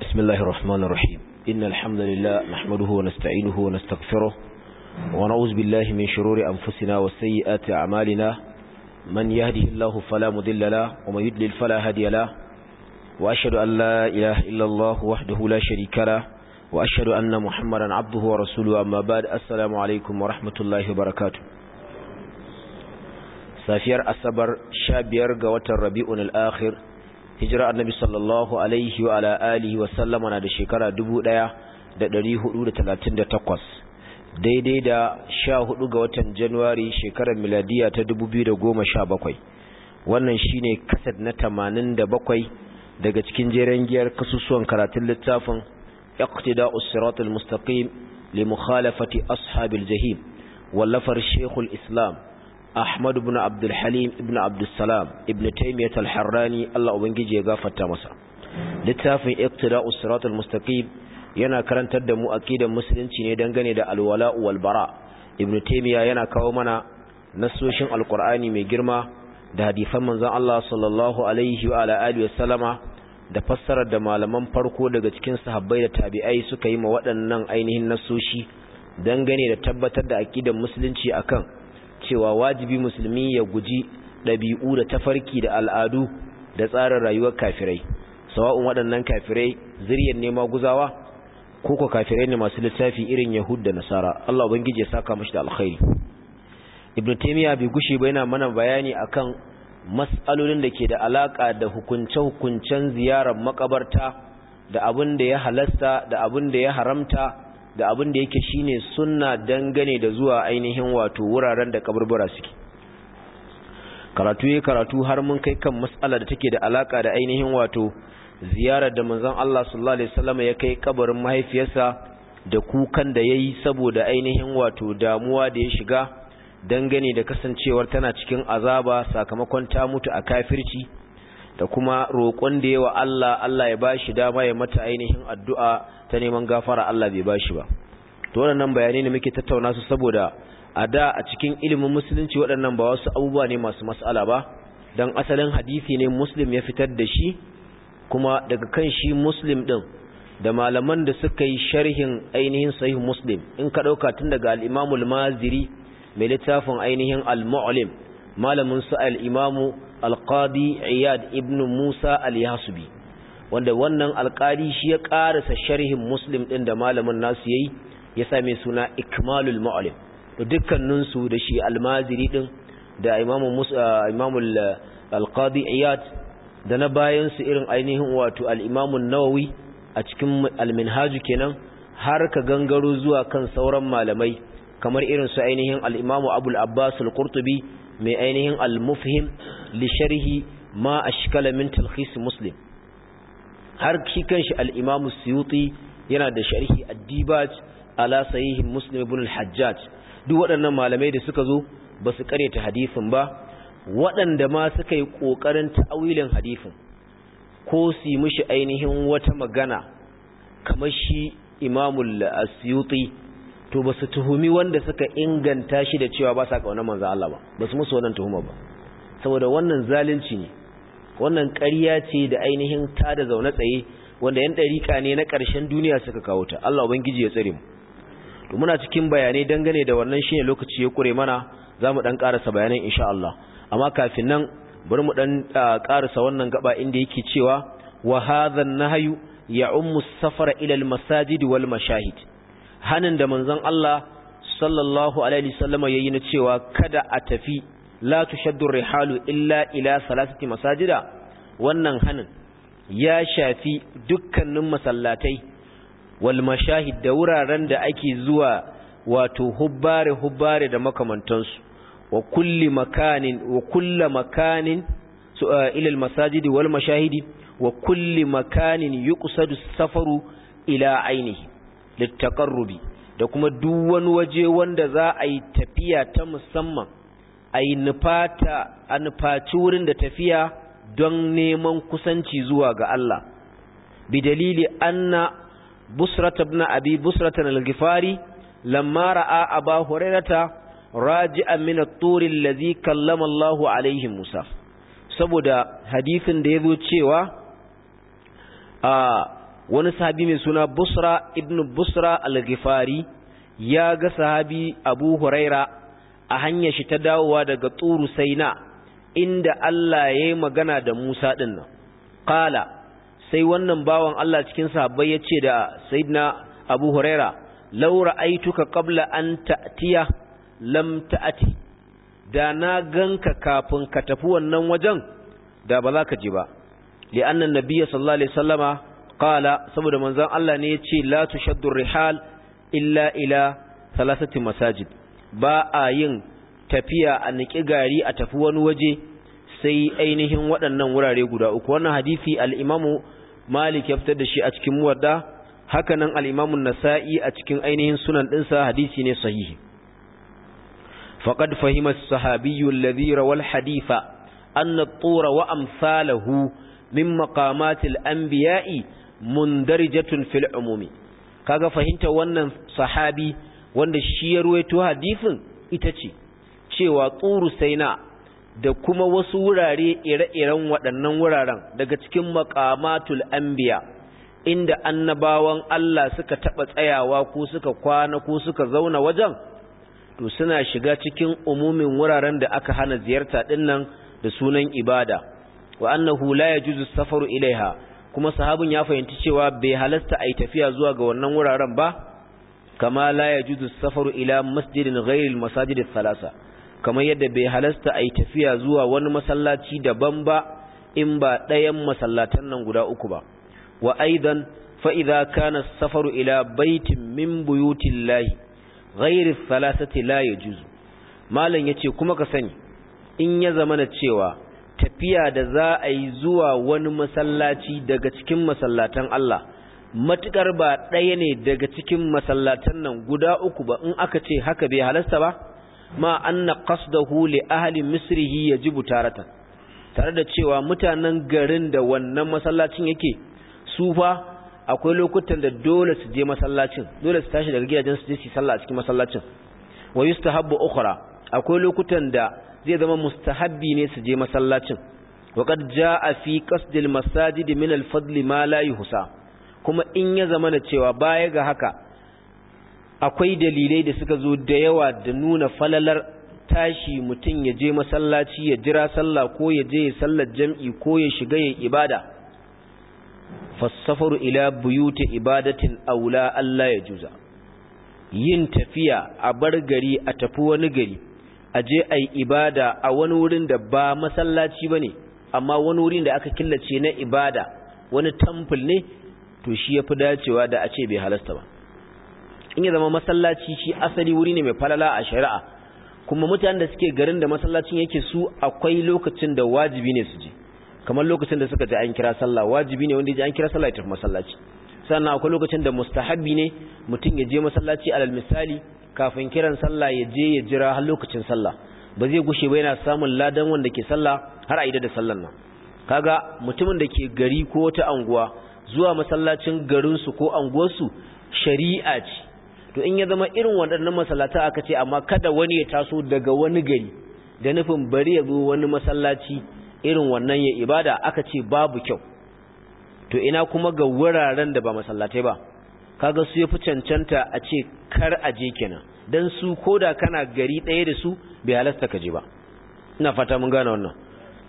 بسم الله الرحمن الرحيم إن الحمد لله نحمده ونستعينه ونستغفره ونعوذ بالله من شرور أنفسنا وسيئات أعمالنا من يهده الله فلا مضل له ومن يضلل فلا هادي له وأشهد أن لا إله إلا الله وحده لا شريك له وأشهد أن محمدا عبده ورسوله أما بعد السلام عليكم ورحمة الله وبركاته safiyar asabar sha biyar ga watan rabi'un al'akhir hijira annabi sallallahu alaihi wa ala alihi wa sallama na da shekara dubu ɗaya da ɗari hudu da talatin da takwas daidai da sha hudu ga watan januwari shekarar miladiya ta dubu biyu da goma sha bakwai wannan shine kasad na tamanin da bakwai daga cikin jeren giyar kasusuwan karatun littafin iqtida'us siratul mustaqim li mukhalafati ashabil jahim wallafar shekul islam Ahmad ibn Abdul Halim ibn Abdul Salam ibn Taymiyyah al-Harrani Allah ubangiji ya gafarta masa littafin Iqtida'us Siratal Mustaqim yana karantar da mu aqidar musulunci ne dangane da alwala wal bara ibn Taymiyyah yana kawo mana nasoshin alqur'ani mai girma da hadisan manzon Allah sallallahu alaihi wa ala alihi wasallama da fassarar da malaman farko daga cikin sahabbai da tabi'ai suka yi ma waɗannan ainihin nasoshi dangane da tabbatar da aqidar musulunci akan cewa wajibi musulmi ya guji ɗabi'u da tafarki da al'adu da tsarin rayuwar kafirai sawa'un waɗannan kafirai zuriyar nema guzawa ko ko kafirai ne masu littafi irin yahud da nasara Allah ubangiji ya saka mashi da alkhairi ibnu taymiya bai gushe ba yana mana bayani akan mas'alolin da ke da alaka da hukunce-hukuncen ziyarar makabarta da abin da ya halasta da abin da ya haramta da abin da yake shine sunna dangane da zuwa ainihin wato wuraren da kaburbura suke karatu ya karatu har mun kai kan mas'ala da take da alaka da ainihin wato ziyarar da manzon Allah sallallahu alaihi wasallam ya kai kabarin mahaifiyarsa da kukan da yayi saboda ainihin wato damuwa da ya shiga dangane da kasancewar tana cikin azaba sakamakon ta mutu a kafirci da kuma roƙon da yawa Allah Allah ya bashi dama ya mata ainihin addu'a ta neman gafara Allah bai bashi ba to waɗannan bayanai ne muke tattauna su saboda a da a cikin ilimin musulunci waɗannan ba wasu abubuwa ne masu mas'ala ba dan asalin hadisi ne muslim ya fitar da shi kuma daga kan shi muslim din da malaman da suka yi sharhin ainihin sahih muslim in ka ɗauka tun daga al-imamu al-maziri mai littafin ainihin al-mu'lim malamin su al-imamu al-qadi iyad ibn musa al-yasubi wanda wannan alƙali shi ya ƙarasa sharhin muslim ɗin da malamin nasu yayi ya same suna ikmalul mu'allim to dukkanin su da shi almaziri ɗin da imamu imamu al-qadi iyad da na bayan su irin ainihin wato al-imamu nawawi a cikin al-minhaj kenan har ka gangaro zuwa kan sauran malamai kamar irin su ainihin al-imamu abul abbas al-qurtubi mai ainihin al-mufhim li sharhi ma ashkala min talkhis muslim har shi kanshi al-Imam Suyuti yana da sharhi ad-Dibaj ala sahih Muslim ibn al-Hajjaj duk waɗannan malamai da suka zo ba su kareta hadisin ba waɗanda ma suka yi ƙoƙarin ta'awilin hadisin ko su mishi ainihin wata magana kamar shi Imam Suyuti to ba su tuhumi wanda suka inganta shi da cewa ba sa kauna manzo Allah ba ba su musu wannan tuhuma ba saboda wannan zalunci ne wannan ƙarya ce da ainihin ta da zaune tsaye wanda yan ɗariƙa ne na ƙarshen duniya suka kawo ta Allah ubangiji ya tsare mu to muna cikin bayanai dangane da wannan shine lokaci ya kure mana zamu dan ƙarasa bayanan insha Allah amma kafin nan bari mu dan ƙarasa wannan gaba inda yake cewa wa hadha an-nahyu ya'ummu as-safara ila al-masajid wal mashahid hanin da manzon Allah sallallahu alaihi wasallam yayi na cewa kada a tafi la tushaddu rihalu illa ila salasati masajida wannan hanin ya shafi dukkanin masallatai wal mashahid da wuraren da ake zuwa wato hubbare hubbare da makamantansu wa kulli makanin wa kulli makanin ila al masajidi wal mashahidi wa kulli makanin yuqsadu safaru ila ainihi littaqarrubi da kuma duk wani waje wanda za a yi tafiya ta musamman a yi nufata a nufaci wurin da tafiya don neman kusanci zuwa ga Allah bi dalili anna busrata ibn abi busrata al-ghifari lamma ra'a aba hurairata raji'an min at-tur allazi kallama Allahu alaihi Musa saboda hadisin da yazo cewa a wani sahabi mai suna busra ibn busra al-ghifari ya ga sahabi abu huraira a hanyar shi ta dawowa daga turu saina inda Allah ya yi magana da Musa ɗin nan qala sai wannan bawan Allah cikin sahabbai ya ce da sayyidina abu huraira law ra'aytuka qabla an ta'tiya lam ta'ati da na ganka kafin ka tafi wannan wajen da ba za ka ji ba li'anna nabiyya sallallahu alaihi wasallama qala saboda manzon Allah ne yace la tushaddu rihal illa ila thalathati masajid ba a yin tafiya a niki gari a tafi wani waje sai ainihin waɗannan wurare guda uku wannan hadisi al-Imam Malik ya fitar da shi a cikin Muwadda haka nan al-Imam Nasa'i a cikin ainihin sunan ɗinsa hadisi ne sahihi faqad fahima as-sahabiyyu alladhi rawal haditha anna at-tura wa amsalahu min maqamatil anbiya'i mundarijatun fil umumi kaga fahimta wannan sahabi wanda shi ya ruwaito hadisin ita ce cewa tsuru saina da kuma wasu wurare ire-iren waɗannan wuraren daga cikin maqamatul anbiya inda annabawan Allah suka taba tsayawa ko suka kwana ko suka zauna wajen to suna shiga cikin umumin wuraren da aka hana ziyarta dinnan da sunan ibada wa annahu la yajuzu safaru ilaiha kuma sahabin ya fahimci cewa bai halasta a yi tafiya zuwa ga wannan wuraren ba kama la yajuzu safaru ila masjidin ghairil masajid thalasa kamar yadda bai halasta a yi tafiya zuwa wani masallaci daban ba in ba ɗayan masallatan nan guda uku ba wa aidan fa idza kana safaru ila baitin min buyutillahi ghairi thalathati la yajuzu malam yace kuma ka sani in ya zamana cewa tafiya da za a yi zuwa wani masallaci daga cikin masallatan Allah matukar ba ɗaya ne daga cikin masallatan nan guda uku ba in aka ce haka bai halasta ba ma anna qasdahu li ahli misrihi yajibu taratan tare da cewa mutanen garin da wannan masallacin yake su fa akwai lokutan da dole su je masallacin dole su tashi daga gidajen su je su sallah a cikin masallacin wa yustahabbu ukhra akwai lokutan da zai zama mustahabbi ne su je masallacin waqad jaa fi qasdil masajid min al-fadl ma la yuhsa kuma in ya zama da cewa baya ga haka akwai dalilai da suka zo da yawa da nuna falalar tashi mutum ya je masallaci ya jira sallah ko ya je ya sallar jam'i ko ya shiga ya ibada fassafaru ila buyuti ibadatin aula Allah ya juza yin tafiya a bar gari a tafi wani gari a je a yi ibada a wani wurin da ba masallaci ba ne amma wani wurin da aka killace na ibada wani tamfil ne to shi ya fi dacewa da a ce bai halasta ba in ya zama masallaci shi asali wuri ne mai falala a shari'a kuma mutanen da suke garin da masallacin yake su akwai lokacin da wajibi ne su je kamar lokacin da suka ji an kira sallah wajibi ne wanda ya ji an kira sallah ya tafi masallaci sannan akwai lokacin da mustahabbi ne mutum ya je masallaci alal misali kafin kiran sallah ya je ya jira har lokacin sallah ba zai gushe ba yana samun ladan wanda ke sallah har a ida da sallan nan kaga mutumin da ke gari ko wata anguwa zuwa masallacin garinsu ko anguwarsu shari'a ce to in ya zama irin waɗannan masallata aka ce amma kada wani ya taso daga wani gari da nufin bari ya zo wani masallaci irin wannan ya ibada aka ce babu kyau to ina kuma ga wuraren da ba masallatai ba kaga su yafi cancanta a ce kar a je kenan dan su koda kana gari ɗaya da su bai halasta ka je ba ina fata mun gane wannan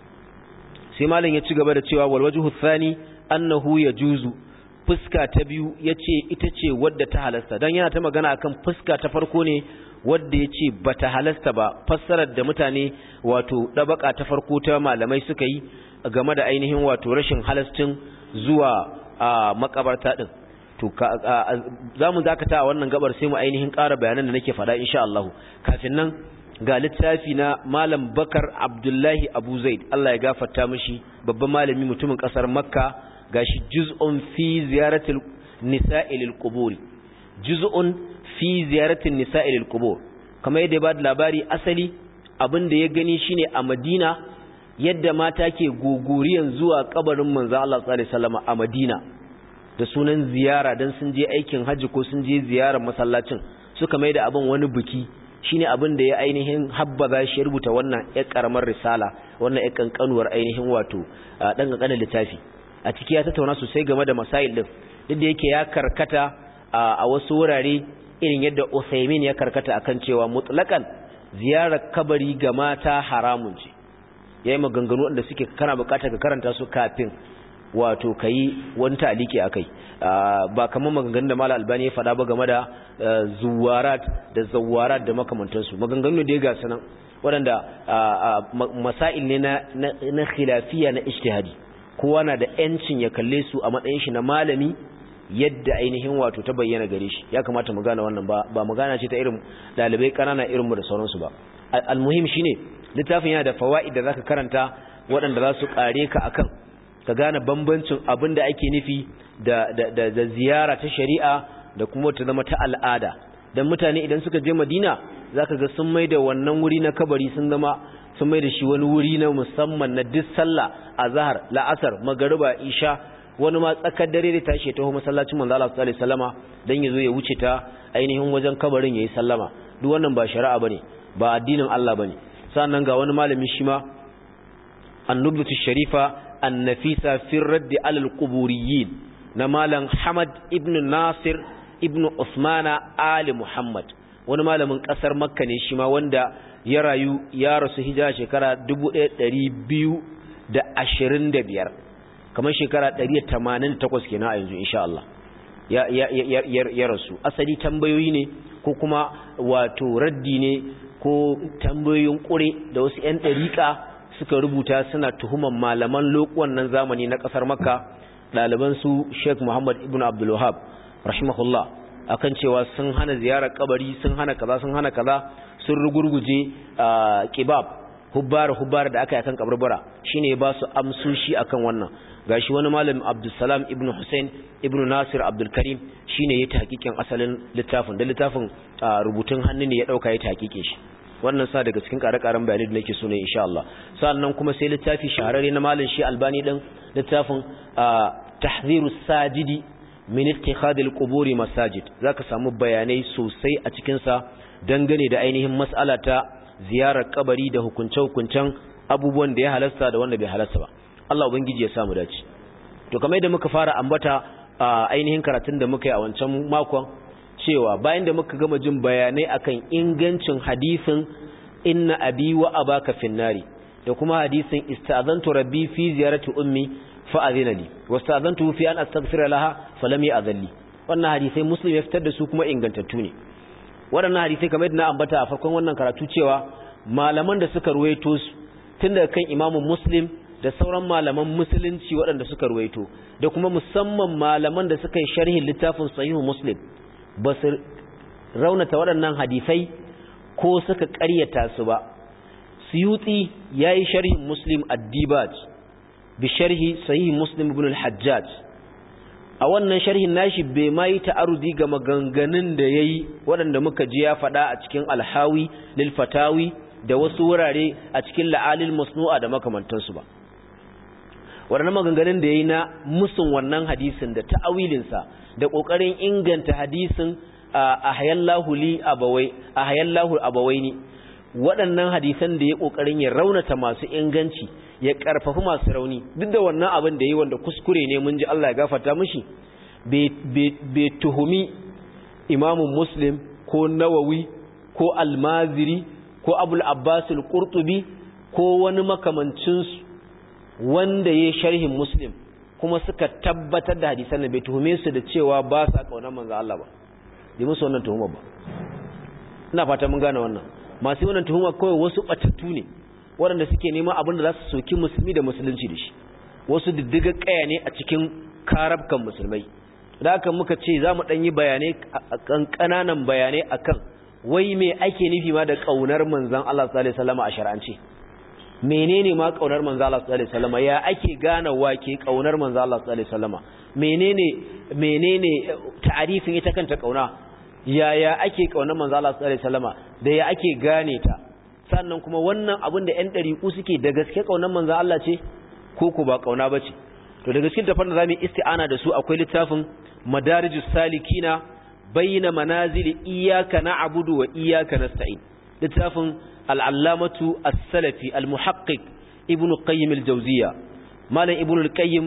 sai malam ya ci gaba da cewa wal wajhu thani annahu yajuzu fuska ta biyu yace ita ce wadda ta halasta dan yana ta magana akan fuska ta farko ne wadda yace bata halasta ba fassarar da mutane wato dabaka ta farko ta malamai suka yi game da ainihin wato rashin halastin zuwa a makabarta din to za mu zakata a wannan gabar sai mu ainihin ƙara bayanan da nake faɗa insha Allah kafin nan ga littafi na malam bakar abdullahi abu zaid Allah ya gafarta mishi babban malami mutumin ƙasar makka gashi juz'un fi ziyaratil nisa'i lil qubur juz'un fi ziyaratil nisa'i lil qubur kamar yadda ya ba da labari asali abin da ya gani shine a Madina yadda mata ke gogoriyan zuwa kabarin manzo Allah sallallahu alaihi wasallam a Madina da sunan ziyara dan sun je aikin haji ko sun je ziyarar masallacin suka mai da abin wani biki shine abin da ya ainihin habbaza shi rubuta wannan ƴar karamar risala wannan ƴar kankanuwar ainihin wato dan kankanin littafi a ciki ya tattauna sosai game da masail din duk da yake ya karkata a wasu wurare irin yadda Uthaymin ya karkata akan cewa mutlaqan ziyarar kabari ga mata haramun ce yayi maganganu wanda suke kana bukatar ka karanta su kafin wato kai wani taliki akai ba kamar maganganun da Malam Albani ya faɗa ba game da zuwarat da zawarat da makamantansu maganganu da ya ga sanan waɗanda masail ne na khilafiya na ijtihadi kowa na da yancin ya kalle su a matsayin shi na malami yadda ainihin wato ta bayyana gare shi ya kamata mu gane wannan ba ba magana ce ta irin dalibai kanana irin mu da sauransu ba almuhim shine littafin yana da fawaid da zaka karanta waɗanda za su kare ka akan ka gane bambancin abin da ake nufi da da da ziyara ta shari'a da kuma ta zama ta al'ada dan mutane idan suka je Madina zaka ga sun maida wannan wuri na kabari sun zama sun maida shi wani wuri na musamman na duk sallah azhar la'asar magriba isha wani ma tsakar dare da tashi ta ho masallacin manzo Allah sallallahu alaihi wasallama dan yazo ya wuce ta ainihin wajen kabarin yayi sallama duk wannan ba shari'a bane ba addinin Allah bane sannan ga wani malami shi ma annubatu sharifa annafisa fi radd alal quburiyyin na malam Hamad ibn Nasir ibn Usmana Ali Muhammad wani malamin kasar Makka ne shi ma wanda ya rayu ya rasu hijira shekara 1225 kamar shekara 188 kenan a yanzu insha Allah ya ya ya ya rasu asali tambayoyi ne ko kuma wato raddi ne ko tambayoyin kure da wasu ƴan dariƙa suka rubuta suna tuhuman malaman lokuwan nan zamani na kasar Makka ɗaliban su Sheikh Muhammad ibn Abdul Wahhab rahimahullah akan cewa sun hana ziyarar kabari sun hana kaza sun hana kaza sun rugurguje kibab hubbar hubbar da aka yi akan kabarbara shine ba su amsoshi akan wannan gashi wani malam Abdulsalam ibn Hussein ibn Nasir Abdul Karim shine ya tahqiqin asalin littafin da littafin rubutun hannu ne ya dauka ya tahqiqe shi wannan sa daga cikin ƙare-ƙaren bayanai da nake so ne insha Allah sannan kuma sai littafi shahararre na malam shi Albani din littafin Tahzirus Sajidi min ittikhadil quburi masajid zaka samu bayanai sosai a cikin sa dangane da ainihin mas'ala ta ziyarar kabari da hukunce-hukuncen abubuwan da ya halasta da wanda bai halasta ba Allah ubangiji ya samu dace to kamar yadda muka fara ambata ainihin karatun da muka yi a wancan makon cewa bayan da muka gama jin bayanai akan ingancin hadisin inna abi wa abaka finnari da kuma hadisin istazantu rabbi fi ziyarati ummi fa azina li wastazantu fi an astaghfira laha falam ya'zalli wannan hadisai muslim ya fitar da su kuma ingantattu ne waɗannan hadisai kamar yadda na ambata a farkon wannan karatu cewa malaman da suka ruwaito su tun daga kan imamu muslim da sauran malaman musulunci waɗanda suka ruwaito da kuma musamman malaman da suka yi sharhin littafin sahihu muslim ba su raunata waɗannan hadisai ko suka ƙaryata su ba suyuti ya yi sharhin muslim addibaj bi sharhi sahihi muslim ibn al-hajjaj a wannan sharhin nashi bai ma yi ta'arudi ga maganganun da ya yi waɗanda muka ji ya faɗa a cikin alhawi lil fatawi da wasu wurare a cikin la'alil masnu'a da makamantansu ba waɗannan maganganun da ya yi na musun wannan hadisin da ta'awilinsa da ƙoƙarin inganta hadisin a hayallahu li abawai a hayallahu abawaini waɗannan hadisan da ya ƙoƙarin ya raunata masu inganci ya ƙarfafi masu rauni duk da wannan abin da yi wanda kuskure ne mun ji Allah ya gafarta mishi bai tuhumi imamun muslim ko nawawi ko almaziri ko abul abbasul qurtubi ko wani makamancinsu wanda ya sharhin muslim kuma suka tabbatar da hadisan da bai tuhume su da cewa ba sa kaunar manzo Allah ba yi musu wannan tuhuma ba ina fata mun gane wannan masu wannan tuhuma kawai wasu batattu ne waɗanda suke neman abin da za su soki musulmi da musulunci da shi wasu diddiga kaya ne a cikin karabkan musulmai da haka muka ce za mu ɗan yi bayanai kan ƙananan bayanai akan wai me ake nufi ma da ƙaunar manzan Allah sallallahu alaihi wasallam a shar'ance menene ma ƙaunar manzan Allah sallallahu alaihi wasallam ya ake gane wake ƙaunar manzan Allah sallallahu alaihi wasallam menene menene ta'arifin ita kanta ƙauna yaya ake ƙaunar manzan Allah sallallahu alaihi wasallam da ya ake gane ta sannan kuma wannan abin da 'yan ɗariƙu suke da gaske ƙaunar manzan Allah ce ko ku ba ƙauna ba ce to daga cikin tafar da za mu yi isti'ana da su akwai littafin madarijus salikina bayyana manazili iyaka na abudu wa iyaka na sta'in littafin al'allamatu as-salafi al-muhaqqiq ibnu qayyim al-jawziya malam ibnu al-qayyim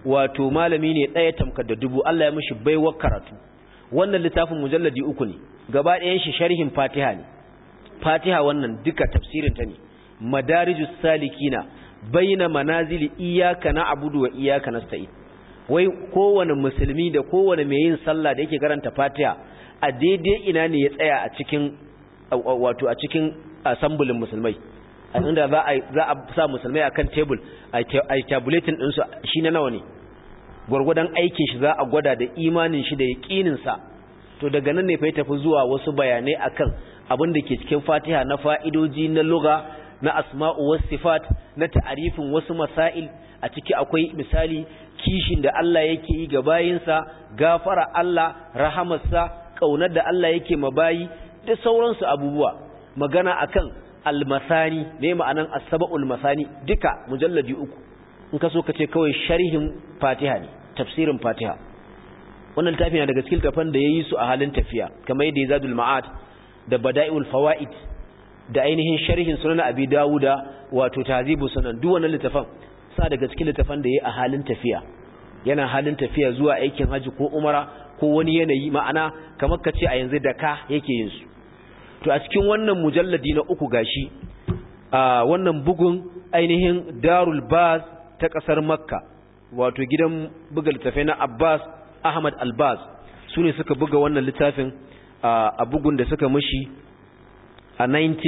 wato malami ne ɗaya tamkar da dubu Allah ya mishi baiwar karatu wannan littafin mujalladi uku ne gaba ɗayan shi sharhin fatiha ne fatiha wannan duka tafsirin ta ne madarijus salikina baina manazili iyyaka na'budu wa iyyaka nasta'in wai kowane musulmi da kowane mai yin sallah da yake karanta fatiha a daidai ina ne ya tsaya a cikin wato a cikin asambulin musulmai inda za a za a sa musulmai akan table a tabulating din su shi na nawa ne gurgudan aikin shi za a gwada da imanin shi da yaqinin sa to daga nan ne fa ya tafi zuwa wasu bayanai akan abin da ke cikin Fatiha na fa'idoji na lugha na asma'u was sifat na ta'arifin wasu masail a ciki akwai misali kishin da Allah yake yi ga bayinsa gafara Allah rahamarsa kaunar da Allah yake mabayi da sauransu abubuwa magana akan almasani ne ma'anan as-sab'ul masani duka mujalladi uku in ka so ka ce kawai sharhin Fatiha ne tafsirin Fatiha wannan littafi na daga cikin tafan da yayi su a halin tafiya kamar yadda Zadul Ma'ad da Bada'iul Fawaid da ainihin sharhin Sunan Abi Dawuda wato Tahzibu Sunan duk wannan littafan sa daga cikin littafan da yayi a halin tafiya yana halin tafiya zuwa aikin haji ko umara ko wani yanayi ma'ana kamar ka ce a yanzu da ka yake yin su to a cikin wannan mujalladi na uku gashi a wannan bugun ainihin Darul Baz ta kasar Makka wato gidan buga littafai na Abbas Ahmad Albaz su ne suka buga wannan littafin a bugun da suka mushi a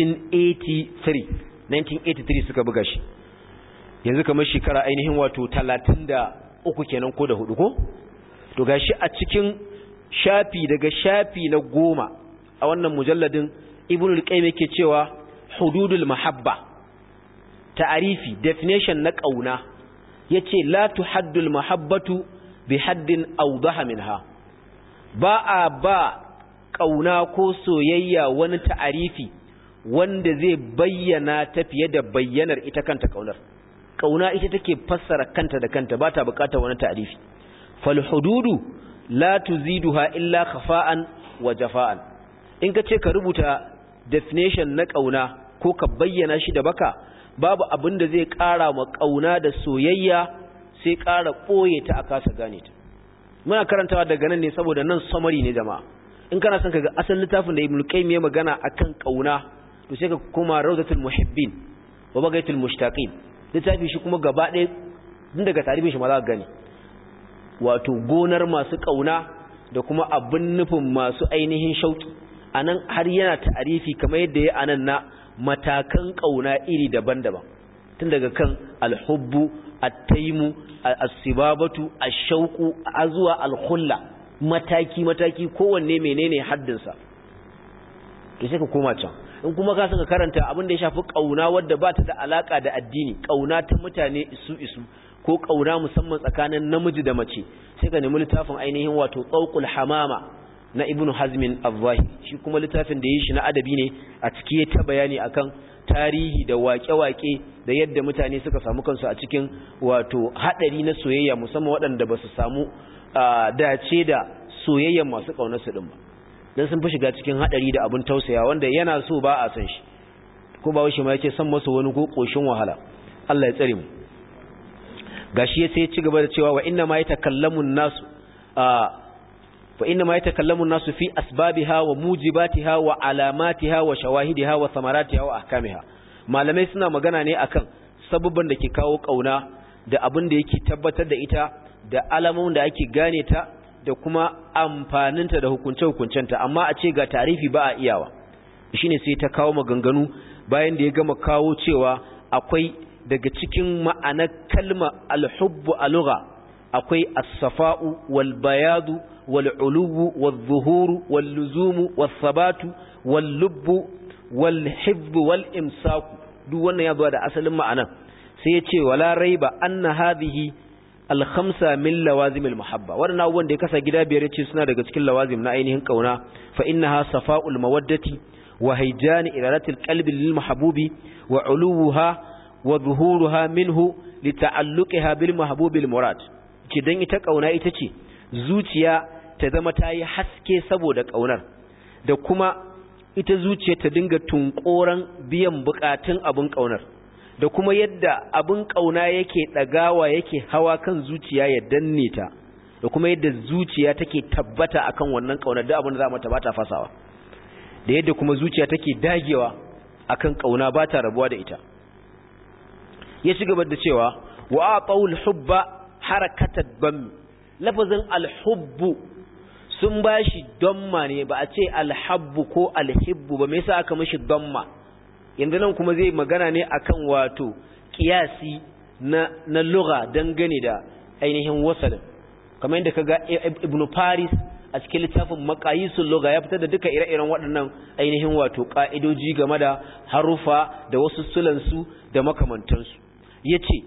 1983 1983 suka buga shi yanzu kamar shekara ainihin wato 33 kenan ko da hudu ko to gashi a cikin shafi daga shafi na goma a wannan mujalladin ibnul qayyim yake cewa hududul mahabba ta'arifi definition na kauna yace la tuhaddul mahabbatu bi haddin awdaha minha ba a ba kauna ko soyayya wani ta'arifi wanda zai bayyana ta fiye da bayyanar ita kanta kaunar kauna ita take fassara kanta da kanta ba ta bukatar wani ta'arifi fal hududu la tuziduha illa khafa'an wa jafa'an in ka ce ka rubuta definition na kauna ko ka bayyana shi da baka babu abin da zai ƙara ma kauna da soyayya sai ƙara ɓoye ta a kasa gane ta muna karantawa daga nan ne saboda nan summary ne jama'a in kana son kaga asalin littafin da Ibn Qayyim ya magana akan kauna to sai ka koma Rawdatul Muhibbin wa Bagaitul Mushtaqin littafi shi kuma gaba ɗaya din daga tarihin shi ma za ka gani wato gonar masu kauna da kuma abin nufin masu ainihin shauki anan har yana ta'arifi kamar yadda ya anan na matakan kauna iri daban-daban tun daga kan alhubbu at-taimu as-sibabatu ash-shauqu azwa al-khulla mataki mataki kowanne menene haddinsa to sai ka koma can in kuma ka saka karanta abin da ya shafi kauna wadda ba ta da alaka da addini kauna ta mutane isu isu ko kauna musamman tsakanin namiji da mace sai ka nemi littafin ainihin wato tsauqul hamama na ibnu hazmin az-zahiri shi kuma littafin da yi shi na adabi ne a ciki ta bayani akan tarihi da waƙe-waƙe da yadda mutane suka samu kansu a cikin wato hadari na soyayya musamman waɗanda ba su samu dace da soyayyan masu ƙaunar su ɗin ba don sun fi shiga cikin haɗari da abin tausaya wanda yana so ba a san shi ko ba shi ma yake san masa wani ko ƙoshin wahala Allah ya tsare mu gashi ya sai ci gaba da cewa wa inna ma yatakallamu nasu fa inna ma yatakallamu nasu fi asbabiha wa mujibatiha wa alamatiha wa shawahidiha wa samaratiha wa ahkamiha malamai suna magana ne akan sabubban da ke kawo kauna da abin da yake tabbatar da ita da alamun da ake gane ta da kuma amfaninta da hukunce-hukuncenta amma a ce ga tarifi ba a iyawa shine sai ta kawo maganganu bayan da ya gama kawo cewa akwai daga cikin ma'anar kalma alhubbu a lugha akwai as-safa'u wal bayadu wal uluwu wal zuhuru wal luzumu wal sabatu wal lubbu wal hifdhu wal imsaku duk wannan ya zo da asalin ma'anar sai ya ce wala raiba anna hadhihi alhamsa min lawazimil muhabba waɗannan abubuwan da ya kasa gida biyar ce suna daga cikin lawazim na ainihin kauna fa innaha safa'ul mawaddati wa hayjani iradatil qalbi lil mahbubi wa uluha wa zuhuruha minhu li ta'alluqiha bil mahbubil murad ce dan ita kauna ita ce zuciya ta zama ta yi haske saboda kaunar da kuma ita zuciya ta dinga tunkoran biyan bukatun abun kaunar da kuma yadda abin kauna yake dagawa yake hawa kan zuciya ya danne ta da kuma yadda zuciya take tabbata akan wannan kauna da abin da za mu tabbata fasawa da yadda kuma zuciya take dagewa akan kauna ba ta rabuwa da ita ya ci gaba da cewa wa aqaul hubba harakatat bam lafazin alhubbu sun bashi damma ne ba a ce alhabbu ko alhibbu ba me yasa aka mishi damma yanzu nan kuma zai magana ne akan wato kiyasi na na lugha dangane da ainihin wasalin kamar yadda kaga ibn Faris a cikin littafin maqayisul lugha ya fitar da duka ire-iren waɗannan ainihin wato ka'idoji game da harufa da wasu sulansu da makamantansu yace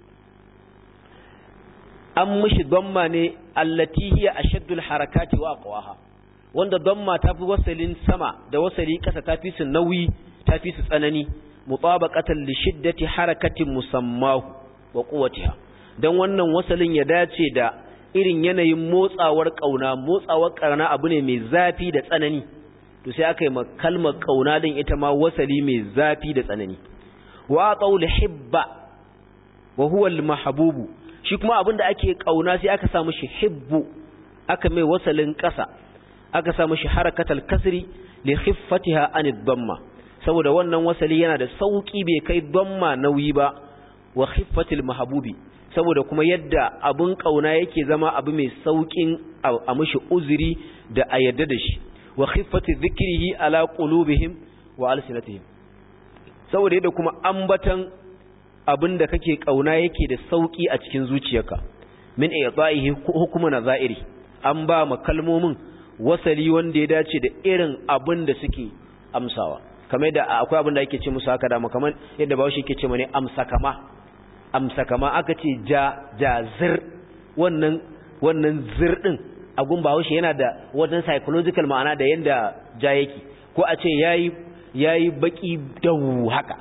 an mishi damma ne allati hiya ashaddul harakati wa aqwaha wanda damma tafi wasalin sama da wasali kasa tafi su nauyi tafi su tsanani mutabaqatan li shiddati harakatin musammahu wa quwwatiha dan wannan wasalin ya dace da irin yanayin motsawar kauna motsawar karna abu ne mai zafi da tsanani to sai aka yi kalmar kauna din ita ma wasali mai zafi da tsanani wa qaul hibba wa huwa al mahbubu shi kuma abinda ake kauna sai aka sa mishi hibbu aka mai wasalin kasa aka sa mishi harakatal kasri li khiffatiha anid damma saboda wannan wasali yana da sauki bai kai damma nauyi ba wa khiffatil mahbubi saboda kuma yadda abun kauna yake zama abu mai saukin a mishi uzuri da a yadda da shi wa khiffati dhikrihi ala qulubihim wa alsinatihim saboda yadda kuma ambatan abin da kake kauna yake da sauki a cikin zuciyarka min i'ta'ihi hukuma nazairi an ba ma kalmomin wasali wanda ya dace da irin abin da suke amsawa kamar yadda akwai abin da ake ce musu haka da kamar yadda bawo shi yake ce mane amsakama amsakama aka ce ja jazir wannan wannan zir din a gun bawo shi yana da wannan psychological ma'ana da yanda ja yake ko a ce yayi yayi baki dawu haka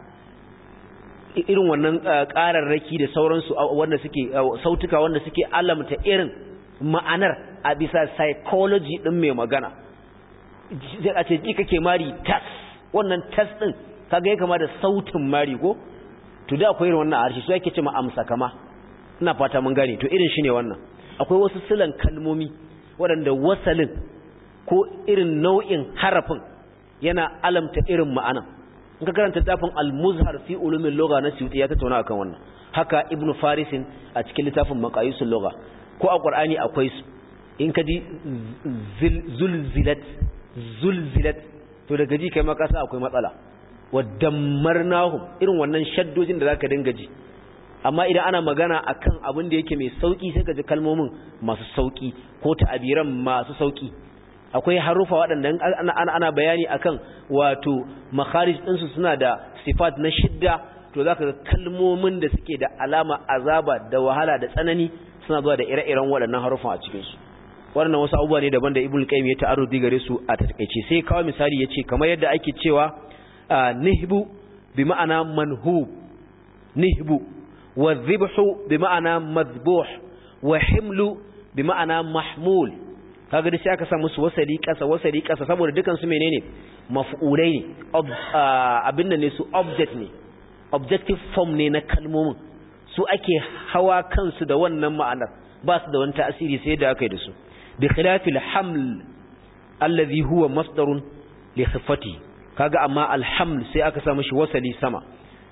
irin wannan ƙararraki da sauransu wanda suke sautuka wanda suke alamta irin ma'anar a bisa psychology din mai magana sai a ce ji kake mari tas wannan tas din kaga ya kama da sautin mari ko to da akwai irin wannan harshe su yake ce ma amsa kama ina fata mun gane to irin shine wannan akwai wasu silan kalmomi waɗanda wasalin ko irin nau'in harafin yana alamta irin ma'anan in ka karanta littafin al-muzhar fi ulumin lugha na suyuti ya tattauna akan wannan haka ibnu farisin a cikin littafin maqayisul lugha ko a qur'ani akwai su in ka ji zulzilat zulzilat to daga ji kai maka sa akwai matsala wa dammarnahum irin wannan shaddojin da zaka dinga ji amma idan ana magana akan abin da yake mai sauki sai ka ji kalmomin masu sauki ko ta'abiran masu sauki akwai harufa waɗanda ana, ana, ana bayani akan wato makharij ɗinsu suna da sifat na shidda to zaka ga kalmomin da suke da alama azaba da wahala da tsanani suna zuwa da ire-iren waɗannan harufan a cikin su waɗannan wasu abubuwa ne daban da ibul qayyim ya ta'arudi gare su a takeice sai kawo misali yace kamar yadda ake cewa nihbu bi ma'ana manhub nihbu wa dhibhu bi ma'ana madhbuh wa himlu bi ma'ana mahmul kaga sai aka sa musu wasali kasa wasali kasa saboda dukan su menene maf'ulai ne abin nan ne su object ne objective form ne na kalmomin su ake hawa kansu da wannan ma'anar ba su da wani ta'asiri sai da aka yi da su bi khilafil haml alladhi huwa masdarun li khiffati kaga amma alhaml sai aka sa mishi wasali sama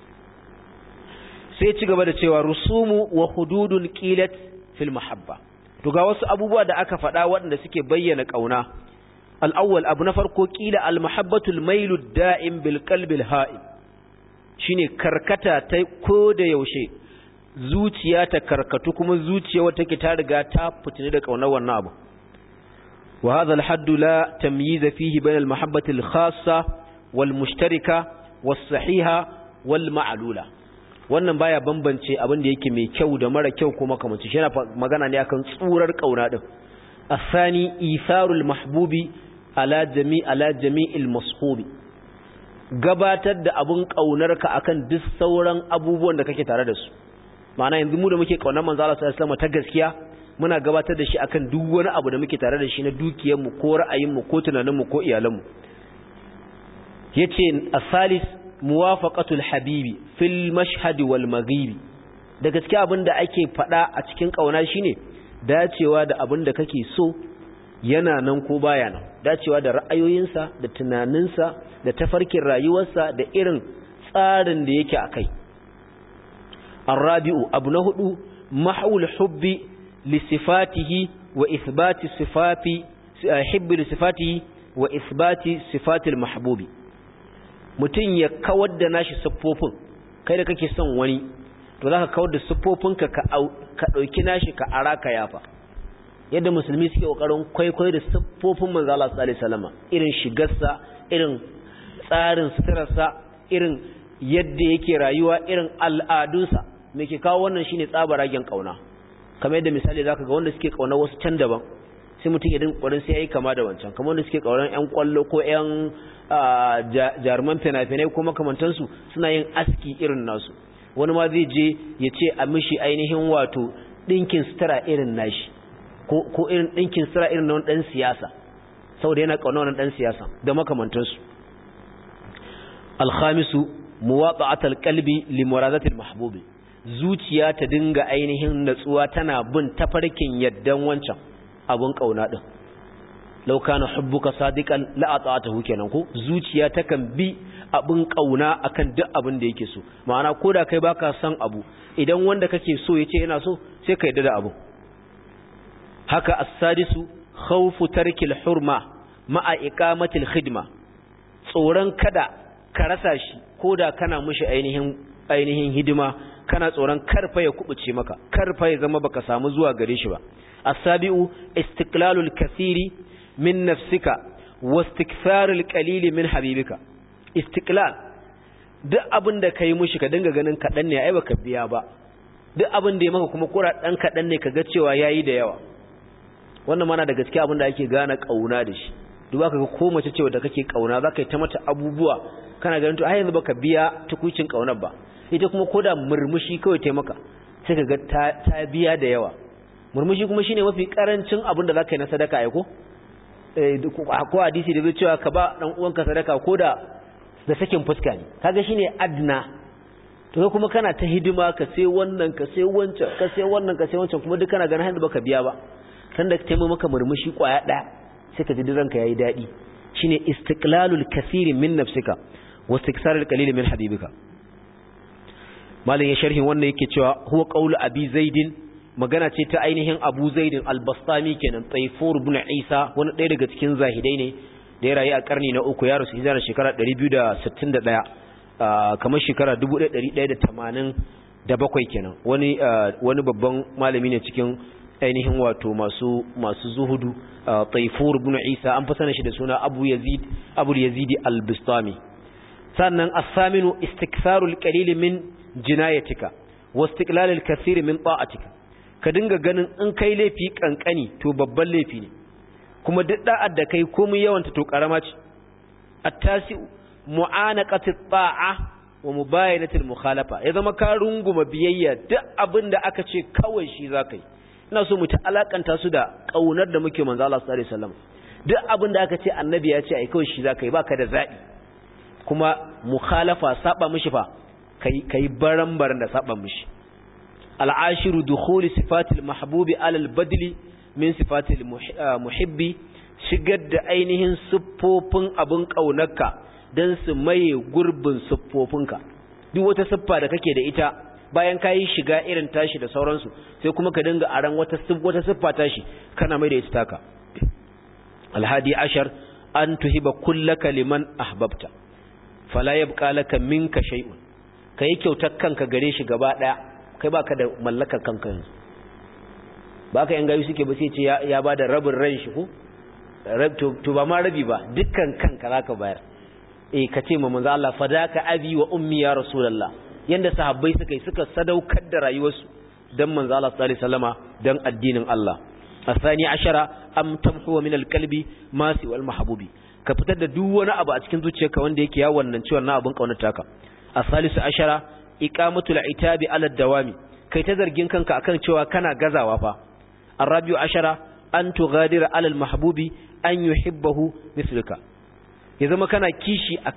sai ci gaba da cewa rusumu wa hududun qilat fil mahabba to ga wasu abubuwa da aka faɗa waɗanda suke bayyana ƙauna al'awwal abu na farko ƙila al-mahabbatul mailu da'im bil qalbil ha'im shine karkata ta ko da yaushe zuciya ta karkatu kuma zuciya wata ke ta riga ta fitini da ƙaunar wannan abu wa hadha al-hadd la tamyiz fihi bayna al-mahabbati al-khassa wal mushtarika was sahiha wal ma'lula wannan baya bambance abin da yake mai kyau da mara kyau kuma kamar shi yana magana ne akan tsurar kauna din asani itharul mahbubi ala jami ala jami'il mashubi gabatar da abun kaunarka akan duk sauran abubuwan da kake tare da su ma'ana yanzu mu da muke kaunar manzo Allah sallallahu alaihi wasallam ta gaskiya muna gabatar da shi akan duk wani abu da muke tare da shi na dukiyar mu ko ra'ayin mu ko tunanin mu ko iyalan mu yace asalis muwafaqatul habibi fil mashhad wal maghibi da gaske abin da ake faɗa a cikin ƙauna shine dacewa da abin da kake so yana nan ko baya nan dacewa da ra'ayoyinsa da tunaninsa da tafarkin rayuwarsa da irin tsarin da yake a kai arrabi'u abu na hudu mahawul hubbi li sifatihi wa ithbati sifati hibbi li sifatihi wa ithbati sifatil mahbubi mutum ya kawar da nashi siffofin kai da kake son wani to za ka kawar da siffofinka ka ɗauki nashi ka ara ka yafa yadda musulmi suke ƙoƙarin kwaikwayo da siffofin manzo Allah sallallahu alaihi wasallam irin shigarsa irin tsarin suturarsa irin yadda yake rayuwa irin al'adunsa me ke kawo wannan shine tsabaragen kauna kamar yadda misali zaka ga wanda suke kauna wasu can daban sai mutum ya dinga ƙoƙarin sai yayi kama da wancan kamar wanda suke kaunan ƴan kwallo ko ƴan jaruman fina-finai ko makamantansu suna yin aski irin nasu wani ma zai je ya ce a mishi ainihin wato ɗinkin sutura irin nashi ko irin ɗinkin sutura irin na wani ɗan siyasa saboda yana ƙauna wani ɗan siyasa da makamantansu alhamisu muwaɗa'atal qalbi li muradatil mahbubi zuciya ta dinga ainihin natsuwa tana bin tafarkin yaddan wancan abun ƙauna din law kana hubbuka sadiqan la ata'atahu kenan ko zuciya takan bi abin kauna akan duk abin da yake so ma'ana koda kai baka son abu idan wanda kake so yace yana so sai ka yarda da abu haka as-sadisu khawfu tarkil hurma ma'a iqamatil khidma tsoron kada ka rasa shi koda kana mushi ainihin ainihin hidima kana tsoron karfa ya kubuce maka karfa ya zama baka samu zuwa gare shi ba as-sabiu istiqlalul kathiri min nafsika wastikfarul qalili min habibika istiklal duk abin da kai mushi ka dinga ganin kaɗan ne ai baka biya ba duk abin da ya maka kuma kura ɗan kaɗan ne ka ga cewa yayi da yawa wannan mana da gaskiya abin da ake gane ƙauna da shi duk ka ga ko mace cewa da kake ƙauna za ka yi ta mata abubuwa kana ganin to ai yanzu baka biya tukuicin ƙaunar ba ita kuma koda murmushi kawai ta maka sai ka ga ta biya da yawa murmushi kuma shine mafi karancin abin da za ka yi na sadaka ai ko ko hadisi da zai cewa ka ba dan uwanka sadaka ko da da sakin fuska ne kaga shine adna to kuma kana ta hidima ka sai wannan ka sai wancan ka sai wannan ka sai wancan kuma duk kana ganin hannu baka biya ba sanda ka taimaka maka murmushi kwaya daya sai ka ji ranka yayi dadi shine istiqlalul kathiri min nafsika wa istiksarul qalil min habibika malin ya sharhin wannan yake cewa huwa qawlu abi zaidin magana ce ta ainihin abu zaidin albastami kenan taifur ibn isa wani ɗaya daga cikin zahidai ne da ya rayu a karni na uku ya rasu hijira shekara 261 kamar shekara 1187 kenan wani wani babban malami ne cikin ainihin wato masu masu zuhudu taifur ibn isa an fasana shi da suna abu yazid abu yazidi albastami sannan as-saminu istiktharul qalil min jinayatika wa istiqlalul kathir min ta'atika ka dinga ganin in kai laifi kankani to babban laifi ne kuma duk da'ar da kai komai yawanta to karama ce at-tasi mu'anaqati ta'a wa mubayanatil mukhalafa ya zama ka runguma biyayya duk abin da aka ce kawai shi zakai ina so mu ta alakanta su da kaunar da muke manzo Allah sallallahu alaihi wasallam duk abin da aka ce annabi ya ce ai kawai shi zakai baka da zabi kuma mukhalafa saba mishi fa kai kai baran-baran da saba mishi al'ashiru dukhuli sifatil mahbubi alal badli min sifatil muhibbi shigar da ainihin siffofin abin ƙaunarka don su maye gurbin siffofinka duk wata siffa da kake da ita bayan ka yi shiga irin tashi da sauransu sai kuma ka dinga aran wata wata siffa tashi kana mai da ita taka alhadi ashar an tuhiba kullaka liman ahbabta fala yabqa laka minka shay'un kai kyautar kanka gare shi gaba daya kai baka da mallakar kanka yanzu baka yan gayu suke ba sai ce ya bada rabin ran shi ko to ba ma rabi ba dukkan kanka zaka bayar eh ka ce ma manzo Allah fadaka abi wa ummi ya rasulullah yanda sahabbai suka yi suka sadaukar da rayuwarsu dan manzo Allah sallallahu alaihi wasallama dan addinin Allah asani ashara am tamhu min alqalbi ma si wal mahbubi ka fitar da duk wani abu a cikin zuciyarka wanda yake ya wannan ciwon na abun kaunata ka asalisu ashara iqamatul itabi ala dawami kai ta zargin kanka akan cewa kana gazawa fa arabiu ashara an tughadir ala almahbubi an yuhibbahu misluka ya zama kana kishi akan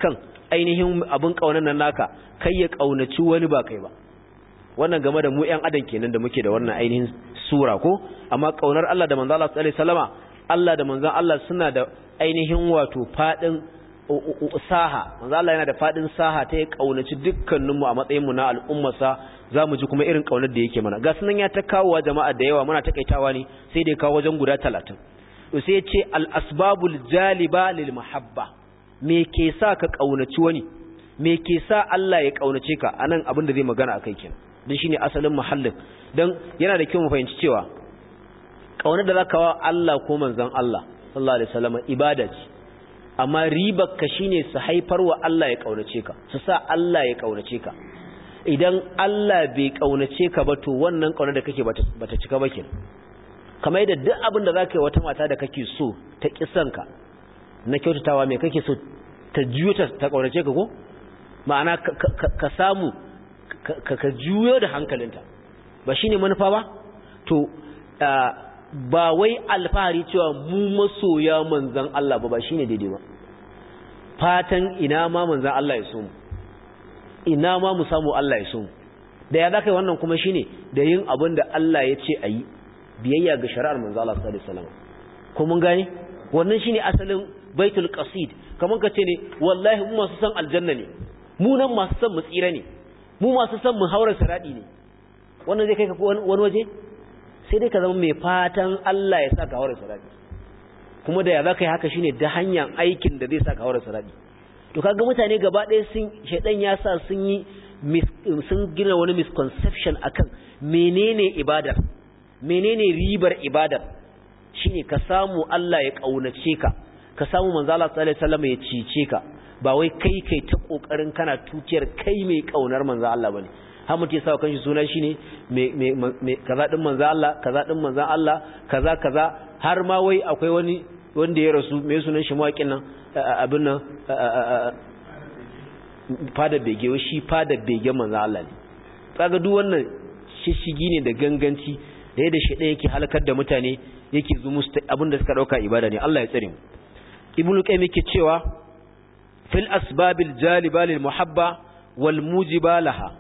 ainihin abin kaunar nan naka kai ya kaunaci wani ba kai ba wannan game da mu ƴan adam kenan da muke da wannan ainihin sura ko amma kaunar Allah da manzo Allah sallallahu alaihi wasallama Allah da manzon Allah suna da ainihin wato fadin saha manzo Allah yana da fadin saha ta ya kaunaci dukkaninmu a matsayin mu na al'ummarsa zamu ji kuma irin kaunar da yake mana ga sunan ya ta kawo jama'a da yawa muna takaitawa ne sai dai kawo wajen guda 30 to sai ya ce al asbabul jaliba lil mahabba me ke sa ka kaunaci wani me ke sa Allah ya kaunace ka anan abin da zai magana akai kenan dan shine asalin muhallin dan yana da kyau mu fahimci cewa kaunar da zaka wa Allah ko manzon Allah sallallahu alaihi wasallam ibada ce amma ribar ka shine su haifar wa Allah ya kaunace ka su sa Allah ya kaunace ka idan Allah bai kaunace ka ba to wannan kaunar da kake bata cika ba kenan kamar yadda duk abin da zaka yi wata mata da kake so ta kisan ka na kyautatawa me kake so ta juyo ta ta kaunace ka ko ma'ana ka samu ka juyo da hankalinta ba shine manufa ba to ba wai alfahari cewa mu masoya manzan Allah ba ba shine daidai ba fatan ina ma manzan Allah ya so mu ina ma mu samu Allah ya so mu da ya zaka yi wannan kuma shine da yin abin da Allah ya ce ayi biyayya ga shari'ar manzan Allah sallallahu alaihi wasallam ko mun gane wannan shine asalin baitul qasid kaman ka ce ne wallahi mu masu san aljanna ne mu nan masu san mu tsira ne mu masu san mu haura siradi ne wannan zai kai ka wani waje sai dai ka zama mai fatan Allah ya sa ka haura sirati kuma da ya za ka yi haka shine da hanyar aikin da zai sa ka haura sirati to kaga mutane gaba ɗaya sun shaidan ya sa sun yi sun gina wani misconception akan menene ibadar menene ribar ibadar shine ka samu Allah ya kaunace ka ka samu manzo Allah sallallahu alaihi wasallam ya cice ka ba wai kai kai ta kokarin kana tuciyar kai mai kaunar manzo Allah bane har mutum ya sa kanshi suna shine me kaza din manzo Allah kaza din manzo Allah kaza kaza har ma wai akwai wani wanda ya rasu me sunan shi mawakin nan abin nan fada bege wai shi fada bege manzo Allah ne kaga duk wannan shishigi ne da ganganci da yadda shi yake halakar da mutane yake zu musu abin da suka dauka ibada ne Allah ya tsare mu ibnu qayyim yake cewa fil asbabil jaliba lil muhabba wal mujiba laha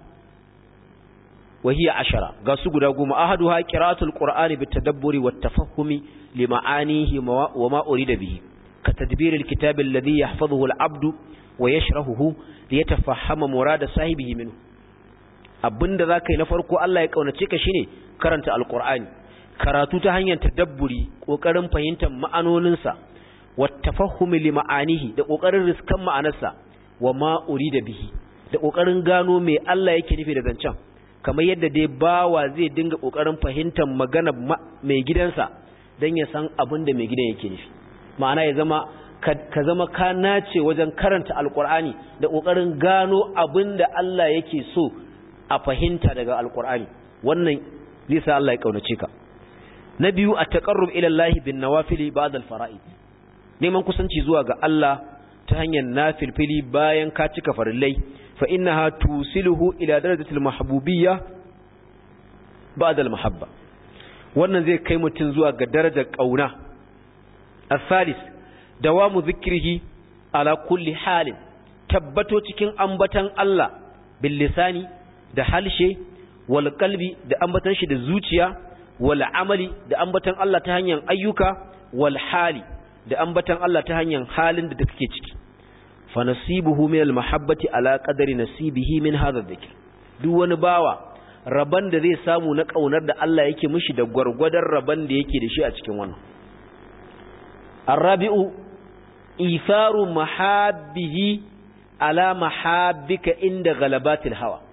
وهي عشرة قاسوا قدقوا أحدها قراءة القرآن بالتدبر والتفهم لمعانيه وما أريد به كتدبير الكتاب الذي يحفظه العبد ويشرحه ليتفهم مراد صاحبه منه abin da za ka yi na farko Allah ya ƙaunace ka shine karanta alƙur'ani karatu ta hanyar tadabburi ƙoƙarin fahimtar ma'anoninsa wa tafahumi li ma'anihi da ƙoƙarin riskan ma'anarsa wa ma da bihi da ƙoƙarin gano me Allah yake nufi da zancen kamar yadda dai bawa zai dinga kokarin fahimtar magana mai gidansa don ya san abin da mai gidan yake nufi ma'ana ya zama ka zama ka nace wajen karanta alkur'ani da kokarin gano abin da Allah yake so a fahimta daga alkur'ani wannan zai sa Allah ya kaunace ka na biyu a taqarrub ila Allah bin nawafili ba'da al-fara'id neman kusanci zuwa ga Allah ta hanyar nafilfili bayan ka cika farillai فإنها توصله إلى درجة المحبوبية بعد المحبة wannan zai kai mutum zuwa ga darajar ƙauna asalis dawamu zikrihi ala kulli halin tabbato cikin ambatan Allah bil lisani da halshe wal qalbi da ambatan shi da zuciya wal amali da ambatan Allah ta hanyar ayyuka wal hali da ambatan Allah ta hanyar halin da kake ciki fa nasibuhu min al mahabbati ala qadri nasibihi min hadha dhikr duk wani bawa raban da zai samu na kaunar da Allah yake mishi da gwargwadon raban da yake da shi a cikin wannan arabi'u ifaru mahabbihi ala mahabbika inda galabatil hawa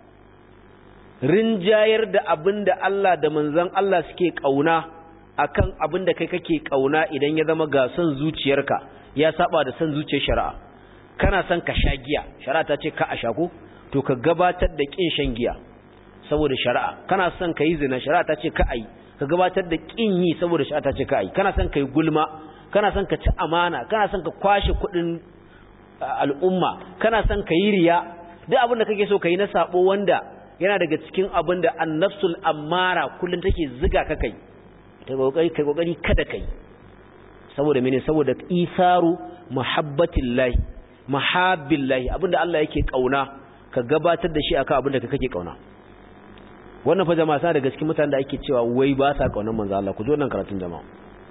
rinjayar da abinda Allah da manzon Allah suke kauna akan abinda kai kake kauna idan ya zama ga son zuciyarka ya saba da son zuciyar shari'a kana son ka sha giya shari'a ta ce ka a sha ko to ka gabatar da kin shan giya saboda shari'a kana son ka yi zina shari'a ta ce ka ai ka gabatar da kin yi saboda shari'a ta ce ka ai kana son ka yi gulma kana son ka ci amana kana son ka kwashe kuɗin al'umma kana son ka yi riya duk abin da kake so ka yi na sabo wanda yana daga cikin abin da annafsul ammara kullum take ziga ka kai ta kokari kai kokari kada kai saboda mene saboda isaru muhabbatillahi mahabbillahi abinda Allah yake kauna ka gabatar da shi akan abinda ka kake kauna wannan fa jama'a sa daga cikin mutanen da ake cewa wai ba sa kaunar manzo Allah ku ji wannan karatun jama'a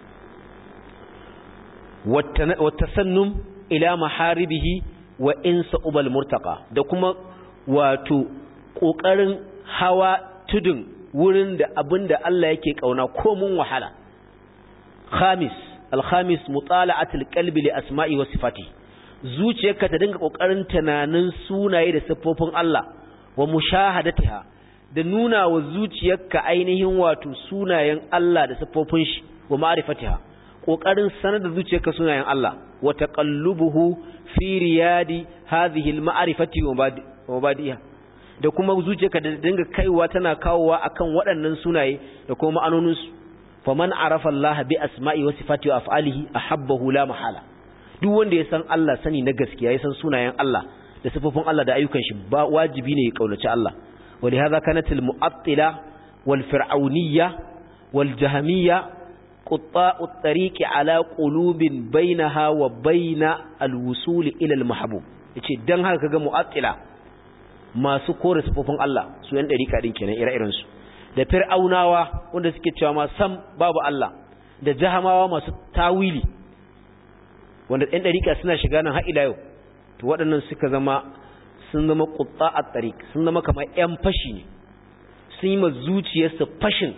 wattasannum ila maharibihi wa insa ubal murtaqa da kuma wato kokarin hawa tudun wurin da abinda Allah yake kauna ko mun wahala khamis al-khamis mutala'atul qalbi li asma'i wa sifati zuciyarka ta dinga kokarin tunanin sunaye da siffofin Allah wa mushahadatiha da nuna wa zuciyarka ainihin wato sunayen Allah da siffofin shi wa ma'rifatiha kokarin sanar da zuciyarka sunayen Allah wa taqallubuhu fi riyadi hadhihi al-ma'rifati wa mabadiha da kuma zuciyarka da dinga kaiwa tana kawowa akan waɗannan sunaye da kuma ma'anonin su faman arafa Allah bi asma'i wa sifati wa af'alihi ahabbahu la mahala duk wanda ya san Allah sani na gaskiya ya san sunayen Allah da sifofin Allah da ayyukan shi ba wajibi ne ya kaunaci Allah ولهذا كانت المؤطلة والفرعونية والجهمية قطاع الطريق على قلوب بينها وبين الوصول إلى المحبوب yace dan haka kaga mu'attila masu kore sifofin Allah su yan dariƙa din kenan ire-iren su da fir'aunawa wanda suke cewa ma sam babu Allah da jahamawa masu tawili wanda yan dariƙa suna shiga nan har ila yau to waɗannan suka zama sun zama kutsa a tsarik sun zama kamar 'yan fashi ne sun yi ma zuciyarsa fashin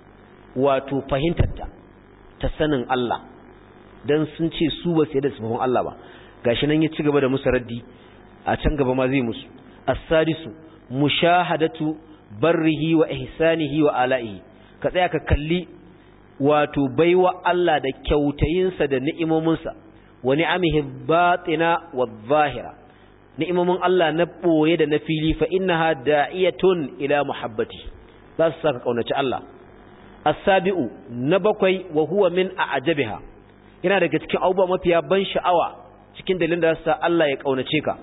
wato fahimtarta ta sanin Allah don sun ce su ba su yadda sufafin Allah ba gashi nan ya ci gaba da musu raddi a can gaba ma zai musu as-sadisu mushahadatu barrihi wa ihsanihi wa ala'ihi ka tsaya ka kalli wato baiwa Allah da kyautayinsa da ni'imominsa wa ni'amihi batina wa zahira ni'imomin Allah na ɓoye da na fili fa innaha da'iyatun ila muhabbati za su saka kaunaci Allah as-sabi'u na bakwai wa huwa min a'jabiha yana daga cikin abubuwa mafiya ban sha'awa cikin dalilin da sa Allah ya kaunace ka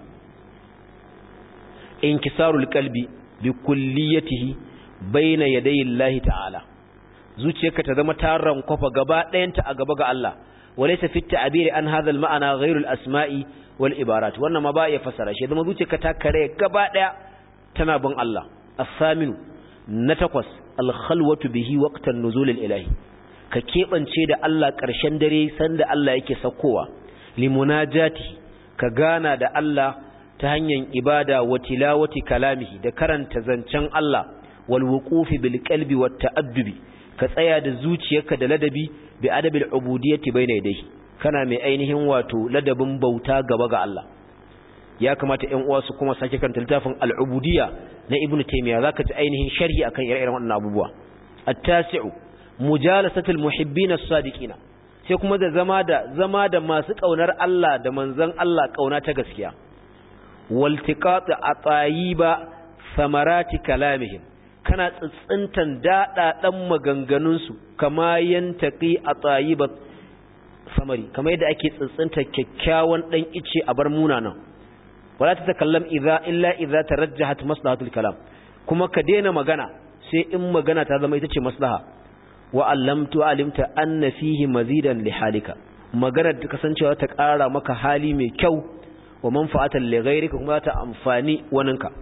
inkisarul qalbi bi kulliyatihi baina yadayi Allah ta'ala zuciyarka ta zama taran kofa gaba ɗayanta a gaba ga Allah walaysa fi ta'biri an hadha al-ma'ana ghayru al-asma'i wal ibarat wannan ma ba ya fasara shi zama zuciyarka ta kare gaba daya tana bin Allah as-saminu na takwas al-khalwatu bihi waqtan nuzul al-ilahi ka kebance da Allah karshen dare sanda Allah yake sakowa limunajati ka gana da Allah ta hanyar ibada wa tilawati kalamihi da karanta zancen Allah wal wuqufi bil qalbi wat ta'addubi ka tsaya da zuciyarka da ladabi bi adabil ubudiyyati bayna yadayhi kana mai ainihin wato ladabin bauta gaba ga Allah ya kamata ƴan uwa su kuma sake kan littafin al-ubudiyya na ibnu taymiya zaka ji ainihin sharhi akan ire-iren wannan abubuwa at-tasi'u mujalasatul muhibbin as-sadiqina sai kuma da zama da zama da masu kaunar Allah da manzon Allah kauna ta gaskiya waltiqat atayiba samarati kalamihim kana tsitsintan dadadan maganganun su kama yantaqi atayiba samari kamar yadda ake tsintsinta kyakkyawan dan ice a bar munanan wala ta takallam idza illa idza tarajjahat maslahatul kalam kuma ka daina magana sai in magana ta zama ita ce maslaha wa allamtu alimta anna fihi mazidan li halika magana ta kasancewa ta ƙara maka hali mai kyau wa manfa'atan li ghayrika kuma ta amfani waninka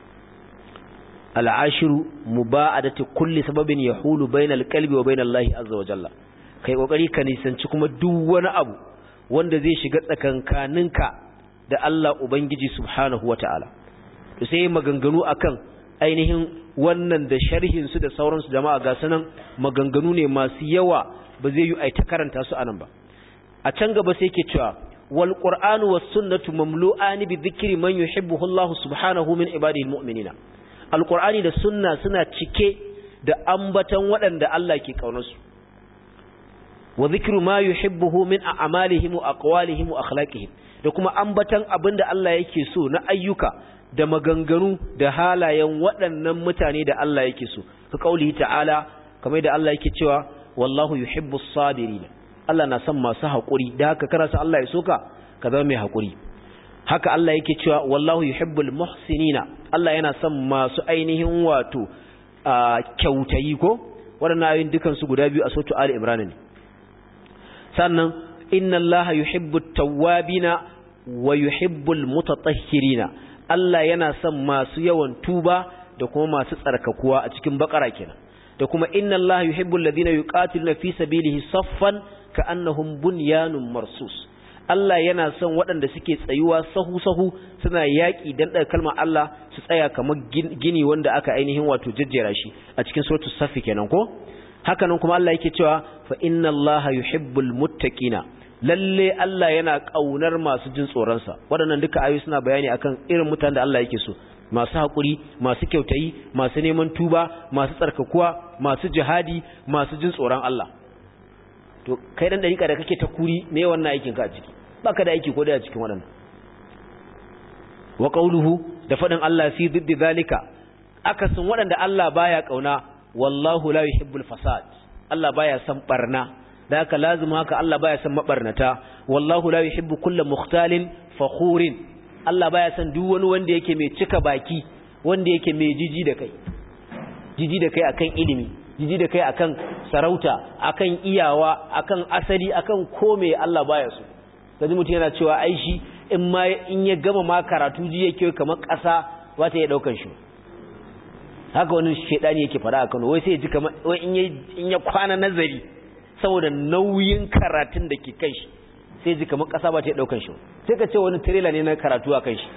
al'ashiru muba'adati kulli sababin yahulu bainal qalbi wa bainallahi azza wa jalla kai kokari ka nisanci kuma duk wani abu wanda zai shiga tsakankaninka da Allah Ubangiji subhanahu wata'ala to sai maganganu akan ainihin wannan da sharhin su da sauransu jama'a ga sanan maganganu ne masu yawa ba zai yi ai ta karanta su anan ba a can gaba sai yake cewa wal qur'anu was sunnatu mamlu'an bi dhikri man yuhibbuhu Allah subhanahu min ibadihi almu'minina alqur'ani da sunna suna cike da ambatan waɗanda Allah ke kaunarsu wa zikru ma yuhibbuhu min a'malihim wa aqwalihim wa akhlaqihim da kuma ambatan abinda Allah yake so na ayyuka da maganganu da halayen waɗannan mutane da Allah yake so ka kauli ta'ala kamar da Allah yake cewa wallahu yuhibbus sabirin Allah na son masu haƙuri da haka kana son Allah ya soka ka zama mai haƙuri haka Allah yake cewa wallahu yuhibbul muhsinina Allah yana son masu ainihin wato kyautayi ko waɗannan ayoyin dukan su guda biyu a sautu Ali Imran ne sannan inna allaha yuhibbu tawwabina wa yuhibbul mutatahhirina Allah yana son masu yawan tuba da kuma masu tsarkakuwa a cikin bakara kenan da kuma inna Allah yuhibbul ladina yuqatiluna fi sabilihi saffan ka'annahum bunyanun marsus Allah yana son waɗanda suke tsayuwa sahu-sahu suna yaƙi dan ɗaga kalmar Allah su tsaya kamar gini wanda aka ainihin wato jajjera shi a cikin suratul safi kenan ko haka nan kuma Allah yake cewa fa inna Allaha yuhibbul muttaqina lalle Allah yana kaunar masu jin tsoron sa waɗannan duka ayoyi suna bayani akan irin mutanen da Allah yake so masu haƙuri masu kyautayi masu neman tuba masu tsarkakuwa masu jihadi masu jin tsoron Allah to kai dan dariƙa da kake ta kuri me wannan aikin ka a ciki baka da aiki ko da a cikin waɗannan wa qawluhu da faɗin Allah fi diddi zalika akasin waɗanda Allah baya kauna wallahu la yuhibbul fasad Allah baya son barna da haka lazim haka Allah baya son mabarnata wallahu la yuhibbu kulla mukhtalin fakhurin Allah baya son duk wani wanda yake mai cika baki wanda yake mai jiji da kai jiji da kai akan ilimi jiji da kai akan sarauta akan iyawa akan asali akan kome Allah baya so kaji mutum yana cewa ai shi in ma in ya gama ma karatu ji yake kamar ƙasa ba ta iya daukan shi haka wani shedani yake fara a Kano wai sai ya ji kamar wai in ya in ya kwana nazari saboda nauyin karatun da ke kan shi sai ji kamar ƙasa ba ta iya daukan shi sai ka ce wani trailer ne na karatu a kan shi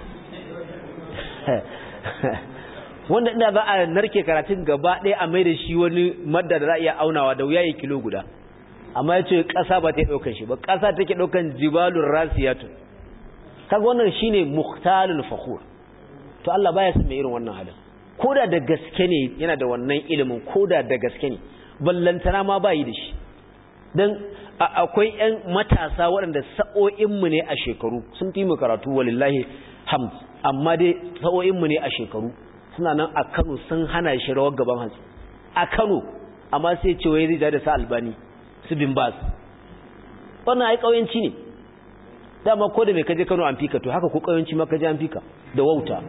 wanda ina za a narke karatun gaba ɗaya a mai da shi wani madda da za a iya aunawa da wuya ya kilo guda amma ya ce ƙasa ba ta ɗaukan shi ba ƙasa take ɗaukan jibalun rasiyatu kaga wannan shine muhtalul fakhur to Allah baya son mai irin wannan halin koda da gaske ne yana da wannan ilimin koda da gaske ne ballantana ma bayi da shi dan akwai ƴan matasa waɗanda sa'o'inmu ne a shekaru sun fi mu karatu walillahi hamd amma dai sa'o'inmu ne a shekaru suna nan a Kano sun hana shi rawar gaban hantsi a Kano amma sai ce wai zai da sa albani su bin bas wannan ai kauyanci ne dama ko da mai kaje Kano an fika to haka ko kauyanci ma kaje an fika da wauta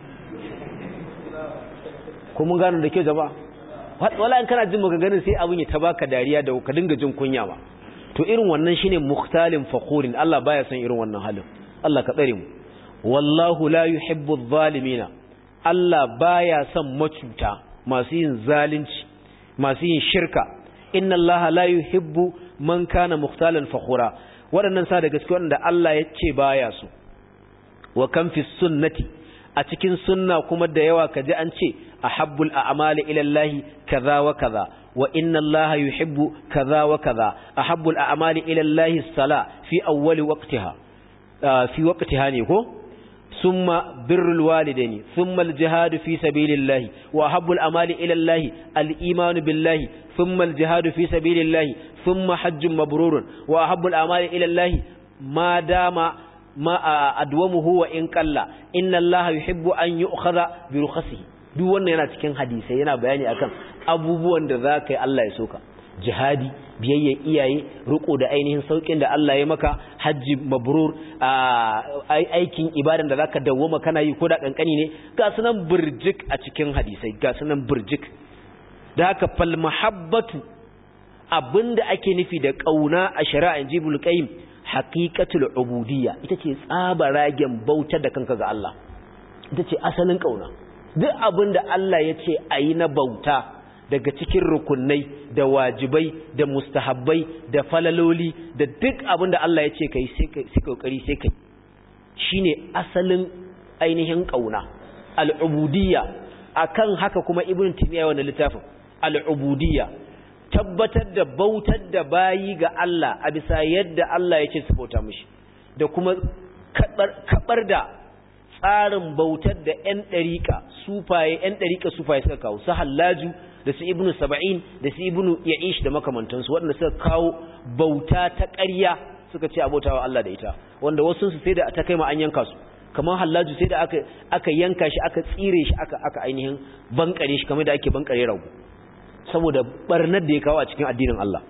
ko mun gano da ke jama'a wala in kana jin maganganun sai abun ya ta baka dariya da ka dinga jin kunya ba to irin wannan shine mukhtalin fakhurin Allah baya son irin wannan halin Allah ka tsare mu wallahu la yuhibbu adh-dhalimina Allah baya son macuta masu yin zalunci masu yin shirka inna Allah la yuhibbu man kana mukhtalan fakhura waɗannan sa da gaske wanda Allah ya ce baya su wa kan fi sunnati a cikin sunna kuma da yawa kaji an ce ahabbul a'mali ila Allah kaza wa kaza wa inna Allah yuhibbu kaza wa kaza ahabbul a'mali ila Allah sala fi awwali waqtiha fi waqtiha ne ko ثم بر الوالدين ثم الجهاد في سبيل الله وأحب الأمال إلى الله الإيمان بالله ثم الجهاد في سبيل الله ثم حج مبرور وأحب الأمال إلى الله ما دام ما أدومه وإن قل إن الله يحب أن يؤخذ برخصه duk wannan yana cikin hadisai yana bayani akan abubuwan da za ka yi Allah ya soka jihadi biyayya iyaye riko da ainihin saukin da Allah ya maka hajji mabrur aikin ibadan da zaka dawwama kana yi ko da kankani ne ga sunan burjik a cikin hadisai ga sunan burjik da haka fal mahabbatu abinda ake nufi da kauna a shari'an jibul qayyim haqiqatul ubudiyya ita ce tsabaragen bautar da kanka ga Allah ita ce asalin kauna duk abinda Allah ya ce ayi na bauta daga cikin rukunai da wajibai da mustahabbai da falaloli da duk abin da Allah ya ce kai sai kokari sai kai shine asalin ainihin kauna al'ubudiyya akan haka kuma ibn timiya wannan littafin al'ubudiyya tabbatar da bautar da bayi ga Allah a bisa yadda Allah ya ce su bauta mishi da kuma kabar da tsarin bautar da 'yan ɗariƙa sufaye 'yan ɗariƙa sufaye suka kawo su hallaju da su ibnu saba'in da su ibnu ya'ish da makamantansu waɗanda suka kawo bauta ta ƙarya suka ce abotawa Allah da ita wanda wasu su sai da ta kai ma an yanka su kamar hallaju sai da aka aka yanka shi aka tsire shi aka aka ainihin bankare shi kamar da ake bankare rago saboda barnar da ya kawo a cikin addinin Allah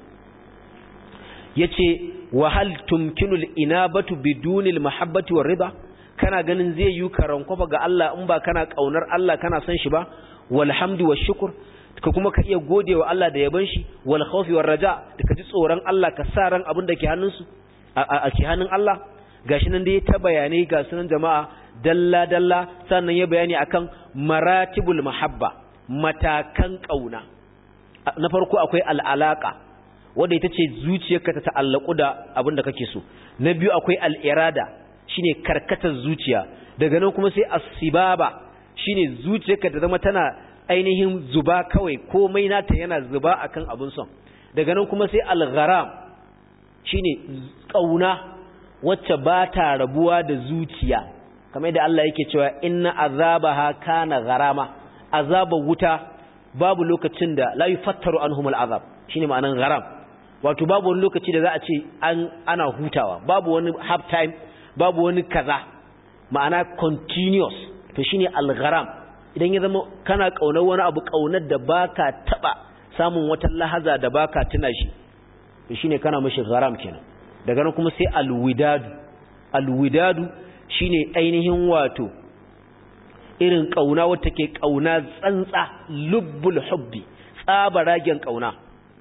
yace wa hal tumkinu al-inabatu biduni al-mahabbati war-ridha kana ganin zai yi karankofa ga Allah in ba kana kaunar Allah kana son shi ba walhamdu washukr ka kuma ka iya gode wa Allah da yaban shi wal khawfi war raja da ka ji tsoron Allah ka sa ran abin da ke hannunsu a ke hannun Allah gashi nan dai ta bayanai ga sunan jama'a dalla dalla sannan ya bayani akan maratibul mahabba matakan kauna na farko akwai al'alaka wanda ita ce zuciyarka ta ta'allaku da abin da kake so na biyu akwai al'irada shine karkatar zuciya daga nan kuma sai asibaba shine zuciyarka ta zama tana ainihin zuba kawai komai nata yana zuba akan abin son daga nan kuma sai al-gharam shine kauna wacce ba ta rabuwa da zuciya kamar yadda Allah yake cewa inna azabaha kana gharama azabar wuta babu lokacin da la yufattaru anhum al-azab shine ma'anan gharam wato babu wani lokaci da za a ce an ana hutawa babu wani half time babu wani kaza ma'ana continuous to shine al-gharam idan ya zama kana kaunar wani abu kaunar da baka taba samun wata lahaza da baka tuna shi to shine kana mishi gharam kenan daga nan kuma sai al-widadu al-widadu shine ainihin wato irin kauna wata ke kauna tsantsa lubbul hubbi tsabaragen kauna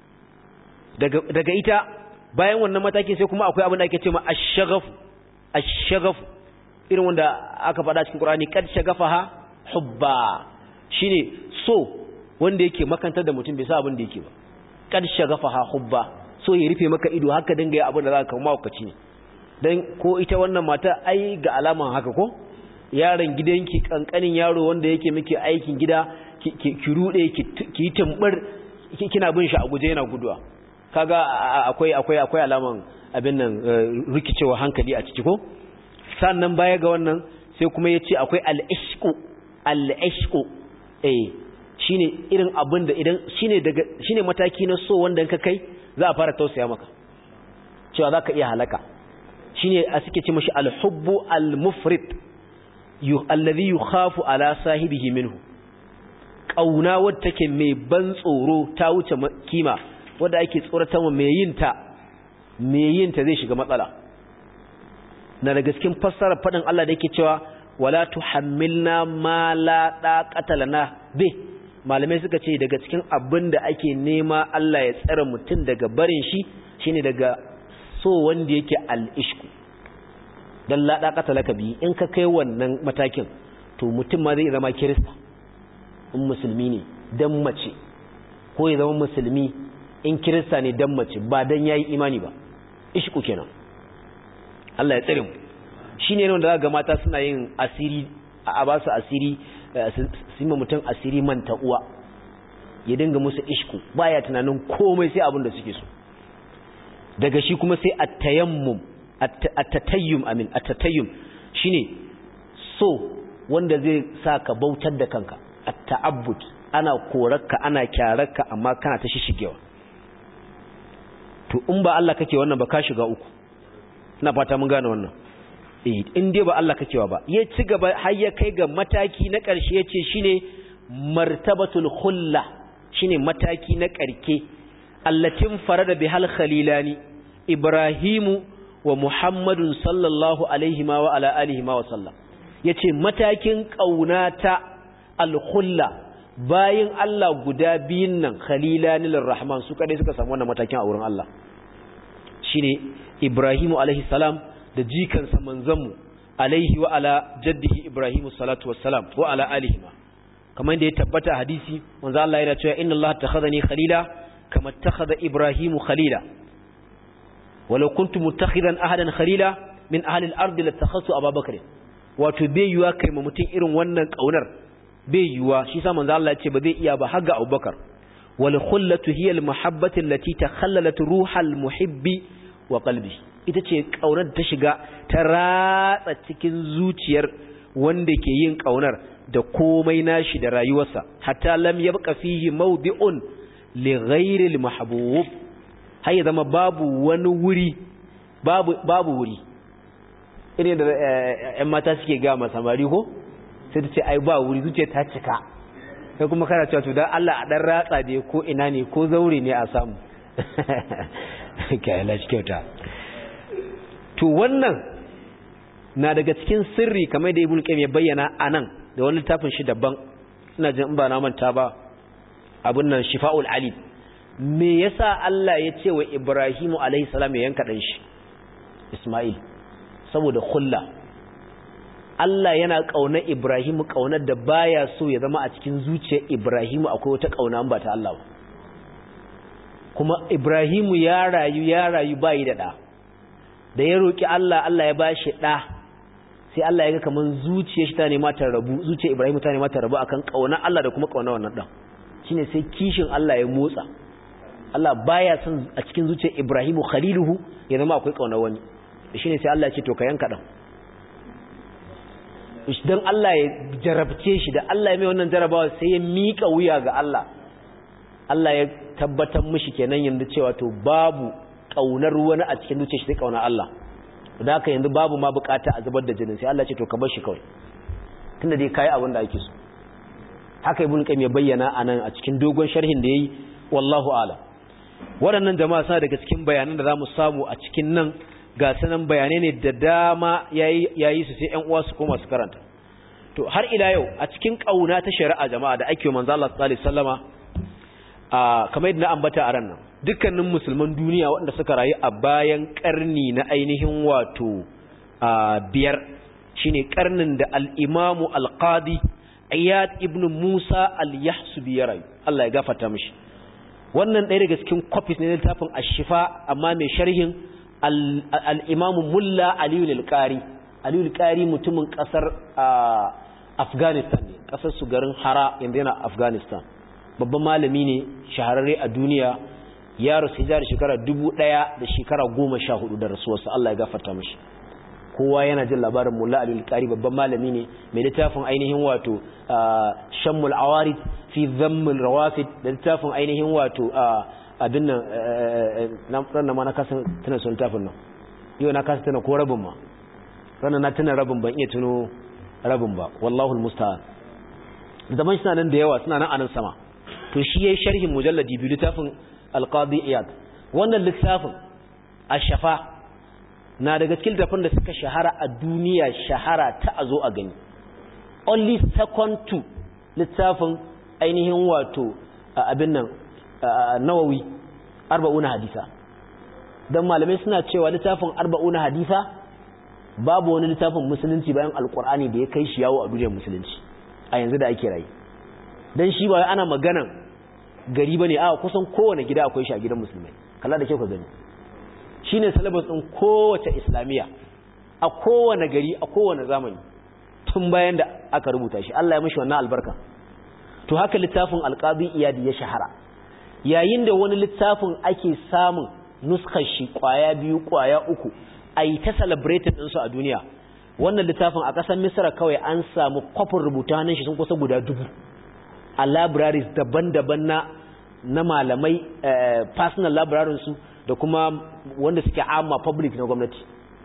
daga daga ita bayan wannan matakin sai kuma akwai abin da ake cewa ash-shaghafu ash-shaghafu irin wanda aka faɗa cikin Qur'ani kad shagafaha hubba shine so wanda yake makantar da mutum bai sa abin da yake ba kad shagafaha hubba so ya rufe maka ido haka dinga yi abin da zaka kuma wakaci ne dan ko ita wannan mata ai ga alaman haka ko yaron gidanki kankanin yaro wanda yake miki aikin gida ki rude ki yi tumbur kina bin shi a guje yana guduwa kaga akwai akwai akwai alaman abin nan rikicewa hankali a ciki ko sannan baya ga wannan sai kuma yace akwai al-ishqu al-ishqu eh shine irin abin da idan shine daga shine mataki na so wanda ka kai za a fara tausaya maka cewa zaka iya halaka shine a suke ce mashi al-hubbu al-mufrid alladhi yukhafu ala sahibihi minhu kauna wadda take mai ban tsoro ta wuce kima wadda ake tsoratar mai yin ta mai yin ta zai shiga matsala na da gaskin fassara fadin Allah da yake cewa wala tuhammilna ma la daqata lana bi malamai suka ce daga cikin abin da ake nema Allah ya tsare mutum daga barin shi shine daga so wanda yake al-ishku dan la daqata laka bi in ka kai wannan matakin to mutum ma zai zama kirista in musulmi ne dan mace ko ya zama musulmi in kirista ne dan mace ba dan yayi imani ba ishku kenan Allah ya tsare mu shine ne wanda ga mata suna yin asiri a ba su asiri su ma mutum asiri manta uwa ya dinga musu ishku baya tunanin komai sai abin da suke so daga shi kuma sai at-tayammum at-tatayyum amin at-tatayyum shine so wanda zai saka bautar da kanka at-ta'abbud ana korarka ana kyararka amma kana ta shishigewa to in ba Allah kake wannan ba ka shiga uku ina fata mun gane wannan eh in dai ba Allah kakewa ba ya ci gaba har ya kai ga mataki na ƙarshe yace shine martabatul khulla shine mataki na ƙarke allatin farada bihal khalilani ibrahimu wa muhammadun sallallahu alaihi ma wa ala alihi ma wa sallam yace matakin kaunata al-khulla bayin Allah guda biyun nan khalilani lirrahman su kadai suka samu wannan matakin a wurin Allah shine ibrahimu alaihi salam da jikansa manzanmu alaihi wa ala jaddihi ibrahimu salatu wassalam wa ala alihi ma kamar da ya tabbata hadisi manzo Allah yana cewa inna Allah takhadhani khalila kama takhadha ibrahimu khalila walau kuntu muttakhidan ahadan khalila min ahli al-ard latakhassu abubakar wato bai yuwa kai ma mutum irin wannan kaunar bai yuwa shi sa manzo Allah ya ce ba zai iya ba har ga abubakar wal khullatu hiya al-mahabbatu allati takhallalat ruhal muhibbi wa qalbi ita ce ƙaunar ta shiga ta ratsa cikin zuciyar wanda ke yin ƙaunar da komai nashi da rayuwarsa hatta lam yabqa fihi mawdi'un li ghayri al mahbub har ya zama babu wani wuri babu babu wuri irin da ƴan mata suke ga ma samari ko sai ta ce ai ba wuri zuciya ta cika sai kuma kana cewa to dan Allah a dan ratsa da ko ina ne ko zaure ne a samu kai Allah shi kyauta to wannan na daga cikin sirri kamar da ibn qayyim ya bayyana anan da wani littafin shi daban ina jin in ba na manta ba abun nan shifa'ul alim me yasa Allah ya ce wa Ibrahimu alaihi salam ya yanka dan shi Isma'il saboda khulla Allah yana kauna Ibrahimu kaunar da baya so ya zama a cikin zuciyar Ibrahimu akwai wata kauna ba ta Allah ba kuma Ibrahimu ya rayu ya rayu bayi da da da ya roki Allah Allah ya bashi da sai Allah ya ga kaman zuciyar shi ta nema ta rabu zuciyar Ibrahimu ta nema ta rabu akan kauna Allah da kuma kauna wannan dan shine sai kishin Allah ya motsa Allah baya son a cikin zuciyar Ibrahimu khaliluhu ya zama akwai kauna wani shine sai Allah ya ce to ka yanka dan dan Allah ya jarabce shi da Allah ya mai wannan jarabawa sai ya mika wuya ga Allah Allah ya tabbatar mishi kenan yanzu cewa to babu kaunar wani a cikin zuciyar shi sai kauna Allah da haka yanzu babu ma bukata a zubar da jinin sai Allah ya ce to ka bar shi kawai tunda dai kai abin da ake so haka ibn qayyim ya bayyana anan a cikin dogon sharhin da yayi wallahu a'lam waɗannan jama'a suna daga cikin bayanan da zamu samu a cikin nan ga sanan bayanai ne da dama yayi yayi su sai ƴan uwa su koma su karanta to har ila yau a cikin kauna ta shari'a jama'a da ake manzo Allah sallallahu alaihi wasallama a kamar yadda na ambata a ran nan dukkanin musulman duniya waɗanda suka rayu a bayan karni na ainihin wato biyar shine karnin da al-imamu al-qadi Iyad ibn Musa al-Yahsubi ya rayu Allah ya gafarta mishi wannan ɗaya daga cikin copies ne na littafin Ash-Shifa amma mai sharhin al-Imam Mulla Ali al-Qari Ali al-Qari mutumin kasar Afghanistan ne kasar su garin Hara yanzu yana Afghanistan babban malami ne shahararre a duniya ya rasu hijira shekara 1000 da shekara 14 da rasuwarsa Allah ya gafarta mishi kowa yana jin labarin mulla alil qari babban malami ne mai littafin ainihin wato shammul awarid fi dhammul rawafid da littafin ainihin wato abin nan na ranar ma na kasa tana son littafin nan yau na kasa tana ko rabin ma ranar na tana rabin ban iya tuno rabin ba wallahu almusta'an zaman shi nan da yawa suna nan anan sama to shi yayi sharhin mujalladi biyu littafin alqadi iyad wannan littafin ash-shafa na daga cikin tafin da suka shahara a duniya shahara ta a zo a gani only second to littafin ainihin wato abin nan nawawi arba'una hadisa don malamai suna cewa littafin arba'una hadisa babu wani littafin musulunci bayan alkur'ani da ya kai shi yawo a duniyar musulunci a yanzu da ake rayu don shi ba ana maganan gari ba ne a kusan kowane gida akwai shi a gidan musulmai kalla da kyau ka gani shi ne salabas ɗin kowace islamiyya a kowane gari a kowane zamani tun bayan da aka rubuta shi Allah ya mashi wannan albarka to haka littafin alƙazi iyadi ya shahara yayin da wani littafin ake samun nuskar shi ƙwaya biyu ƙwaya uku a yi ta celebrated ɗinsu a duniya wannan littafin a ƙasar misira kawai an samu kwafin rubuta hannun shi sun kusa guda dubu a libraries daban-daban na na malamai personal libraries su da kuma wanda suke amma public na gwamnati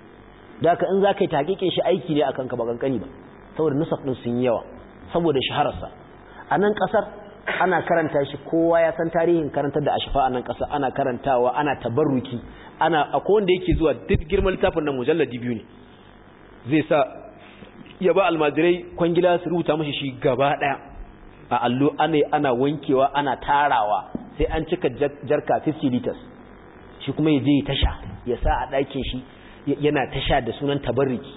da haka in za ka yi taƙiƙin shi aiki ne a kanka ba kankani ba saboda nusaf ɗin sun yi yawa saboda shahararsa a nan ƙasar ana karanta shi kowa ya san tarihin karantar da ashifa a nan ƙasa ana karantawa ana tabarruki ana akwai wanda yake zuwa duk girman littafin nan mujalladi biyu ne zai sa ya ba almajirai kwangila su rubuta mashi shi gaba ɗaya a allo ana ana wankewa ana tarawa sai an cika jarka 50 liters shi kuma ya je ya tasha ya sa a ɗakin shi yana tasha da sunan tabarriki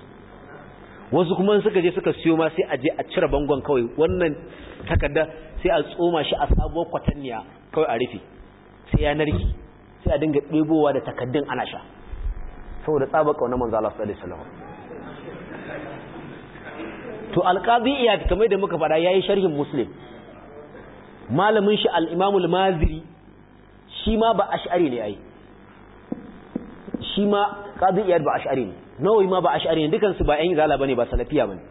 wasu kuma suka je suka siyo ma sai a je a cire bangon kawai wannan takarda sai a tsoma shi a sabuwar kwatanniya kawai a rufe sai ya narki sai a dinga ɗebowa da takaddun ana sha saboda tsaba kauna manzo Allah sallallahu alaihi wasallam to alqazi iyad kamar da muka fada yayi sharhin muslim malamin shi al-imam al-maziri shi ma ba ash'ari ne ai shi ma qadi iyad ba ash'ari ne nawawi ma ba ash'ari ne dukan su ba ƴan zala bane ba salafiya bane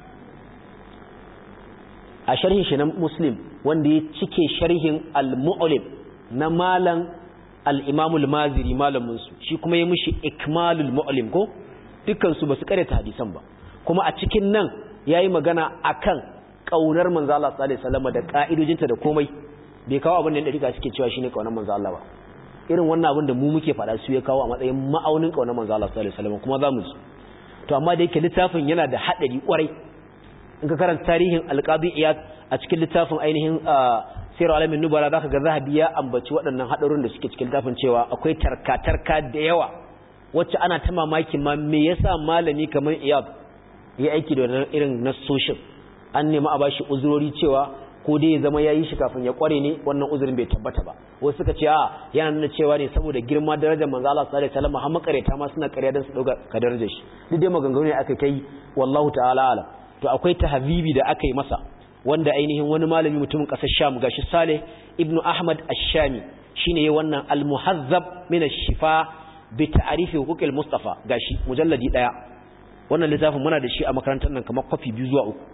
a sharhin shi na muslim wanda ya cike sharhin al-mu'lim na malam al-imam al-maziri malamin su shi kuma ya mishi ikmalul mu'lim ko dukkan su basu karanta hadisan ba kuma a cikin nan yayi magana akan kaunar manzo Allah sallallahu alaihi wasallam da ka'idojinta da komai bai kawo abin da dariƙa suke cewa shine kaunar manzo Allah ba irin wannan abin da mu muke faɗa su ya kawo a matsayin ma'aunin kaunar manzo Allah sallallahu alaihi wasallam kuma zamu ji to amma da yake littafin yana da hadari kwarai in ka karanta tarihin alqadi iyad a cikin littafin ainihin sirar alamin nubala zaka ga zahabi ya ambaci waɗannan hadarin da suke cikin littafin cewa akwai tarka-tarka da yawa wacce ana ta mamakin ma me yasa malami kamar iyad ya aiki da wannan irin nassoshin an nemi a bashi uzurori cewa ko dai ya zama ya yi shi kafin ya kware ne wannan uzurin bai tabbata ba wasu suka ce a yana nuna cewa ne saboda girma darajar manzo Allah sallallahu alaihi wasallam har makareta ma suna ƙarya dan su dauka ka darajar shi duk dai maganganu ne aka kai wallahu ta'ala alam to akwai tahbibi da aka yi masa wanda ainihin wani malami mutumin ƙasar Sham gashi Saleh ibn Ahmad Ash-Shami shine yayin wannan al-muhazzab min ash-shifa bi ta'rifi huquqil Mustafa gashi mujalladi daya wannan littafin muna da shi a makarantar nan kamar kwafi biyu zuwa uku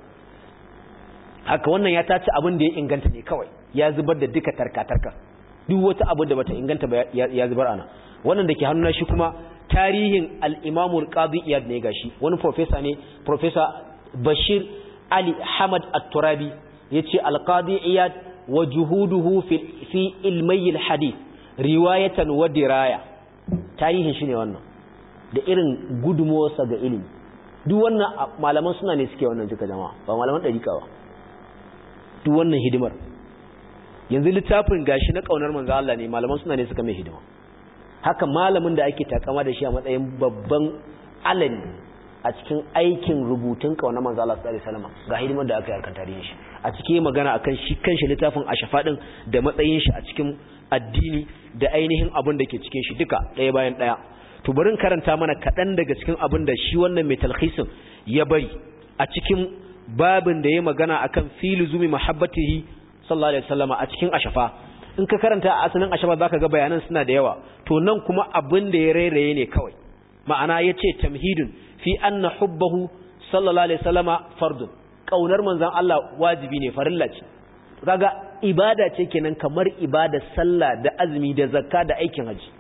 haka wannan ya tace abin da ya inganta ne kawai ya zubar da duka tarka-tarka duk wata abu da bata inganta ba ya zubar ana wannan da ke hannuna shi kuma tarihin al-imamul qadi iyad ne gashi wani professor ne professor bashir ali hamad at-turabi yace al-qadi iyad wa juhuduhu fi fi ilmi al-hadith riwayatan wa diraya tarihin shi ne wannan da irin gudumowarsa ga ilimi duk wannan malaman suna ne suke wannan duka jama'a ba malaman dariƙa ba duk wannan hidimar yanzu littafin gashi na kaunar manzo Allah ne malaman suna ne suka mai hidima haka malamin da ake takama da shi a matsayin babban alani a cikin aikin rubutun kaunar manzo Allah sallallahu alaihi wasallam ga hidimar da aka yi harkar tarihin shi a cikin magana akan shi kanshi littafin ashafa din da matsayin shi a cikin addini da ainihin abin da ke cikin shi duka ɗaya bayan ɗaya to bari karanta mana kaɗan daga cikin abin da shi wannan mai talhisin ya bari a cikin babin da ya magana akan filu zumi mahabbatihi sallallahu alaihi wasallama a cikin ashafa in ka karanta a asalin ashafa zaka ga bayanan suna da yawa to nan kuma abin da ya rairaye ne kawai ma'ana yace tamhidun fi anna hubbahu sallallahu alaihi wasallama fardun kaunar manzon Allah wajibi ne farilla ce kaga ibada ce kenan kamar ibada sallah da azumi da zakka da aikin haji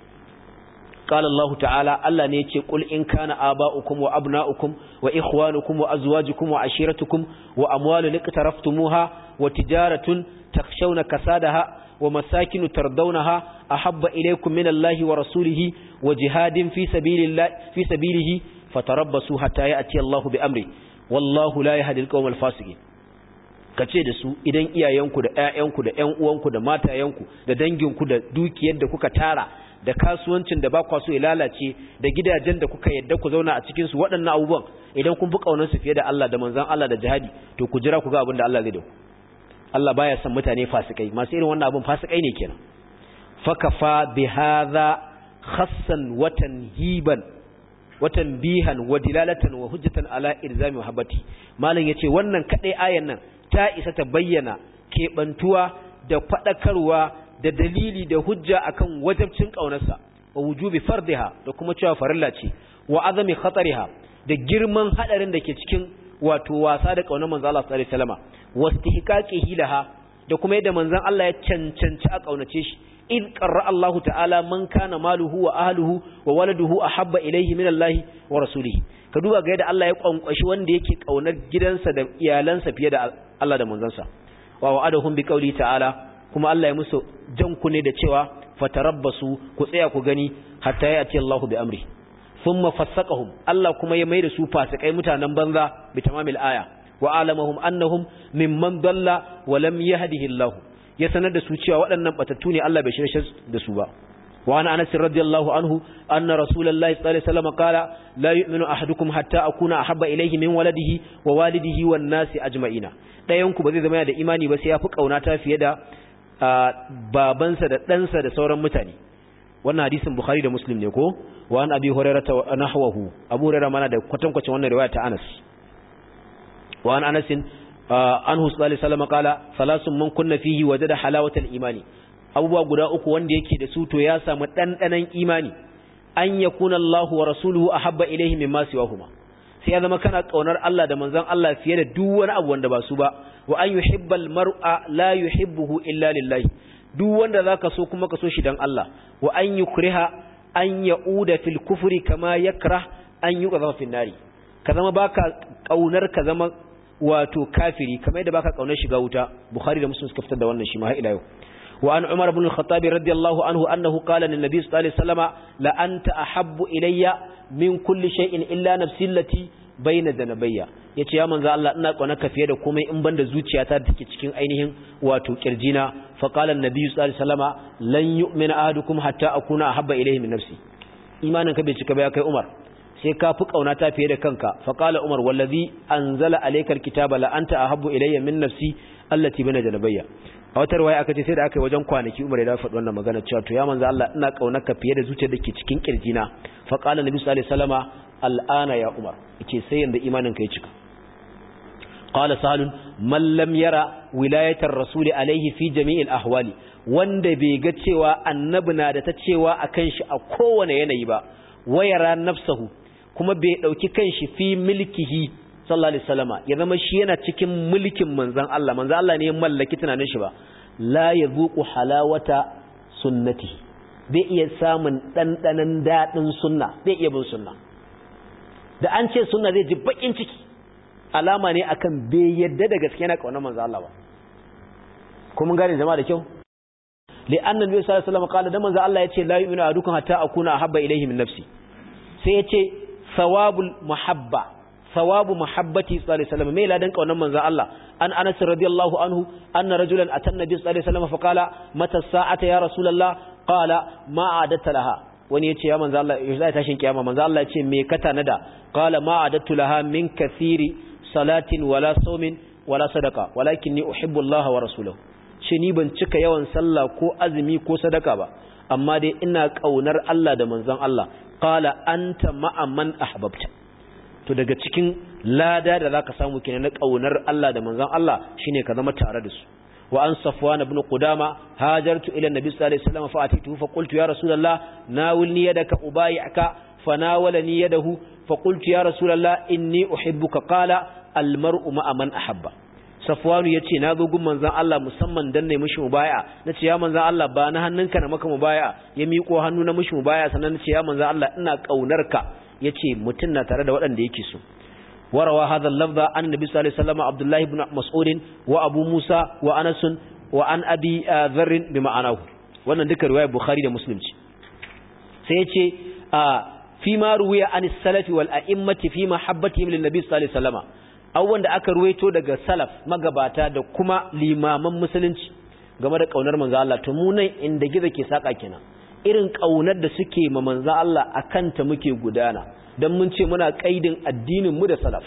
قال الله تعالى الله ne yace qul in kana aba'ukum wa abna'ukum wa ikhwanukum wa azwajukum wa ashiratukum wa amwalun iqtaraftumuha wa tijaratun takhshawna kasadaha wa masakin tardawnaha ahabba ilaykum min Allahi wa rasulihi wa jihadin fi sabilillahi fi sabilihi fatarabbasu hatta ya'ti Allahu bi amri wallahu la yahdi al-qawmal fasiqin kace da su idan iyayenku da ƴaƴanku da ƴan uwanku da matayenku da danginku da dukiyar da kuka tara da kasuwancin da ba kwa so ya lalace da gidajen da kuka yadda ku zauna a cikin su waɗannan abubuwan idan kun fi kaunar su fiye da Allah da manzon Allah da jihadi to ku jira ku ga abin da Allah zai da ku Allah baya son mutane fasikai masu irin wannan abin fasikai ne kenan fakafa bi hadha khassan watan hiban watan bihan wa dilalatan wa hujjatan ala irzami muhabbati malam yace wannan kadai ayan nan ta isa ta bayyana kebantuwa da fadakarwa da dalili da hujja akan wajabcin kaunarsa wa wujubi fardiha da kuma cewa farilla ce wa azami khatariha da girman hadarin da ke cikin wato wasa da kaunar manzo Allah sallallahu alaihi wasallama wastihqaqihi laha da kuma yadda manzon Allah ya cancanci a kaunace shi in qarra Allah ta'ala man kana maluhu wa ahluhu wa waladuhu ahabba ilayhi min Allah wa rasulihi ka duba ga yadda Allah ya kwankwashi wanda yake kaunar gidansa da iyalansa fiye da Allah da manzansa wa wa'adahum bi qawli ta'ala kuma Allah ya musu jan ku ne da cewa fatarabbasu ku tsaya ku gani hatta ya ce Allahu bi amri thumma fassaqahum Allah kuma ya maida su fasikai mutanen banza bi tamamil aya wa alamahum annahum mimman dalla wa lam yahdihi Allah ya sanar da su cewa waɗannan batattu ne Allah bai shirye da su ba wa ana Anas radiyallahu anhu anna rasulullahi sallallahu alaihi wasallam qala la yu'minu ahadukum hatta akuna ahabba ilayhi min waladihi wa walidihi wan nasi ajma'ina dayan ku ba zai zama da imani ba sai ya fi kaunata fiye da babansa da ɗansa da sauran mutane wannan hadisin bukhari da muslim ne ko wa an abi hurairah ta nahwahu abu hurairah mana da kwatankwacin wannan riwaya ta anas wa an anas anhu sallallahu alaihi wasallam qala salasun man kunna fihi wajada halawatal imani abubuwa guda uku wanda yake da su to ya samu dandanan imani an yakuna Allahu wa rasuluhu ahabba ilayhi mimma siwahuma sai ya zama kana kaunar Allah da manzon Allah fiye da duk wani abu wanda ba su ba wa an yuhibbal mar'a la yuhibbuhu illa lillahi duk wanda zaka so kuma ka so shi dan Allah wa an yukriha an yauda fil kufri kama yakrah an yuqadha fil nari ka zama baka kaunar ka zama wato kafiri kamar yadda baka kaunar shiga wuta bukhari da muslim suka fitar da wannan shi ma har ila yau wa an umar ibn al-khattab radiyallahu anhu annahu qala lin nabiy sallallahu alaihi wasallama la anta ahabbu ilayya min kulli shay'in illa nafsi allati baina zanabayya yace ya manzo Allah ina ka fiye da komai in banda zuciyata da take cikin ainihin wato kirjina fa qala an-nabi sallallahu alaihi wasallama lan yu'mina ahadukum hatta akuna ahabba ilayhi min nafsi imanin ka bai cika ba ya kai Umar sai ka fi kauna ta fiye da kanka fa qala Umar wallazi anzala alayka alkitaba la anta ahabbu ilayya min nafsi allati bana janabayya a wata riwaya aka ce sai da aka yi wajen kwanaki Umar ya faɗi wannan magana cewa to ya manzo Allah ina kaunar ka fiye da zuciyar da ke cikin kirjina fa qala nabi sallallahu alaihi wasallama al'ana ya Umar yace sai yanda imanin ka ya cika qala salun man lam yara wilayatar rasuli alaihi fi jami'il ahwali wanda bai ga cewa annabi na da ta cewa akan shi a kowane yanayi ba wayara nafsahu kuma bai dauki kanshi fi milkihi sallallahu alaihi wasallama ya zama shi yana cikin mulkin manzon Allah manzon Allah ne ya mallaki tunanin shi ba la yazuqu halawata sunnati bai iya samun dandanan dadin sunna bai iya bin sunna da an ce sunna zai ji bakin ciki alama ne akan bai yadda da gaske yana kaunar manzon Allah ba kuma gane jama'a da kyau li'anna nabi sallallahu alaihi wasallam qala da manzon Allah yace la yu'minu ahadukum hatta akuna ahabba ilayhi min nafsi sai yace thawabul muhabba thawabu muhabbati sallallahu alaihi wasallam me ladan kaunar manzon Allah an Anas radiyallahu anhu anna rajulan atan nabi sallallahu alaihi wasallam fa qala mata sa'ata ya rasulullah qala ma adatta laha wani yace ya manzon Allah yaushe zai tashin kiyama manzon Allah yace me ka tanada qala ma adattu laha min kathiri salatin wala sawmin wala sadaqa walakinni uhibbu Allah wa rasulahu shi ni ban cika yawan sallah ko azumi ko sadaka ba amma dai ina kaunar Allah da manzon Allah qala anta ma'a man ahbabta to daga cikin lada da zaka samu kenan na kaunar Allah da manzon Allah shine ka zama tare da su wa an safwan ibn qudama hajartu ila nabi sallallahu alaihi wasallam fa atitu fa qultu ya rasulullah nawilni yadaka ubay'aka fanawalani yadahu fa qultu ya rasulullah inni uhibbuka qala al mar'u ma'a man ahabba safwanu yace na zo gun manzon Allah musamman dan ne mishi mubaya nace ya manzon Allah ba na hannunka na maka mubaya ya miƙo hannu na mishi mubaya sannan nace ya manzon Allah ina kaunarka yace mutun na tare da waɗanda yake so warawa hadha al-lafza an nabi sallallahu alaihi wasallam abdullah ibn mas'ud wa abu musa wa anas wa an abi dharr bi ma'anahu wannan duka riwayar bukhari da muslim ce sai yace fi ma ruwiya an salafi wal a'immati fi mahabbatihim lin nabi sallallahu alaihi wasallam abubuwan da aka ruwaito daga salaf magabata da kuma limaman musulunci game da kaunar manzo Allah to mu nan inda gizo ke saka kenan irin kaunar da suke ma manzo Allah akan ta muke gudana dan mun ce muna kaidin addinin mu da salaf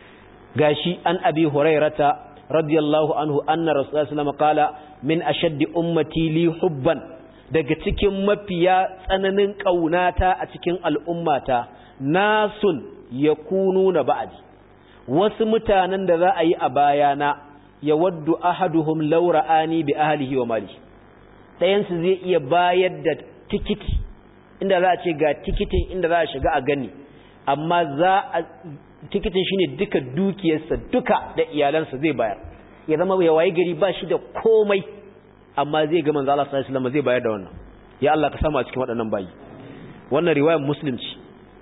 gashi an abi hurairata radiyallahu anhu anna rasulullahi sallallahu alaihi wasallam qala min ashaddi ummati li hubban daga cikin mafiya tsananin kaunata a cikin al'ummata nasun yakununa ba'di wasu mutanen da za a yi a bayana ya waddu ahaduhum laura'ani bi ahlihi wa mali ɗayansu zai iya bayar da tikiti inda za a ce ga tikitin inda za a shiga a gani amma za a tikitin shine duka dukiyarsa duka da iyalansa zai bayar ya zama ya waye gari ba shi da komai amma zai ga manzo Allah sallallahu alaihi wasallam zai bayar da wannan ya Allah ka samu a cikin waɗannan bayi wannan riwayar muslim ce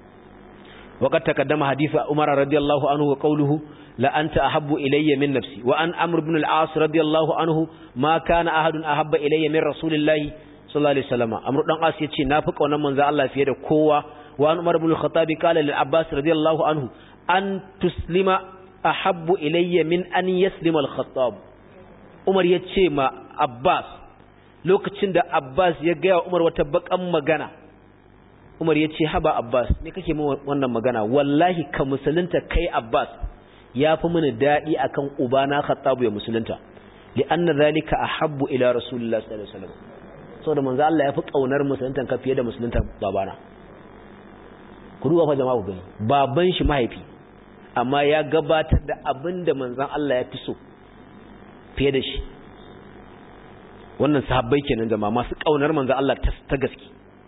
وقد تقدم حديث عمر رضي الله عنه وقوله لا أنت أحب إلي من نفسي وأن أمر بن العاص رضي الله عنه ما كان أحد أحب إلي من رسول الله صلى الله عليه وسلم أمر بن العاص يتشي نافق ونمن ذا الله في يد قوة وأن عمر بن الخطاب قال للعباس رضي الله عنه أن تسلم أحب إلي من أن يسلم الخطاب عمر يتشي ما عباس lokacin da Abbas ya gaya Umar wata bakan magana Umar ya ce haba Abbas me kake min wannan magana wallahi ka musulunta kai Abbas ya fi mini daɗi akan ubana Khattabu ya musulunta li anna zalika ahabbu ila rasulillahi sallallahu alaihi wasallam saboda manzo Allah ya fi kaunar musuluntan ka fiye da musuluntan babana ku duba fa jama'a ku gani baban shi mahaifi amma ya gabatar da abinda manzon Allah ya fi so fiye da shi wannan sahabbai kenan jama'a masu kaunar manzon Allah ta gaske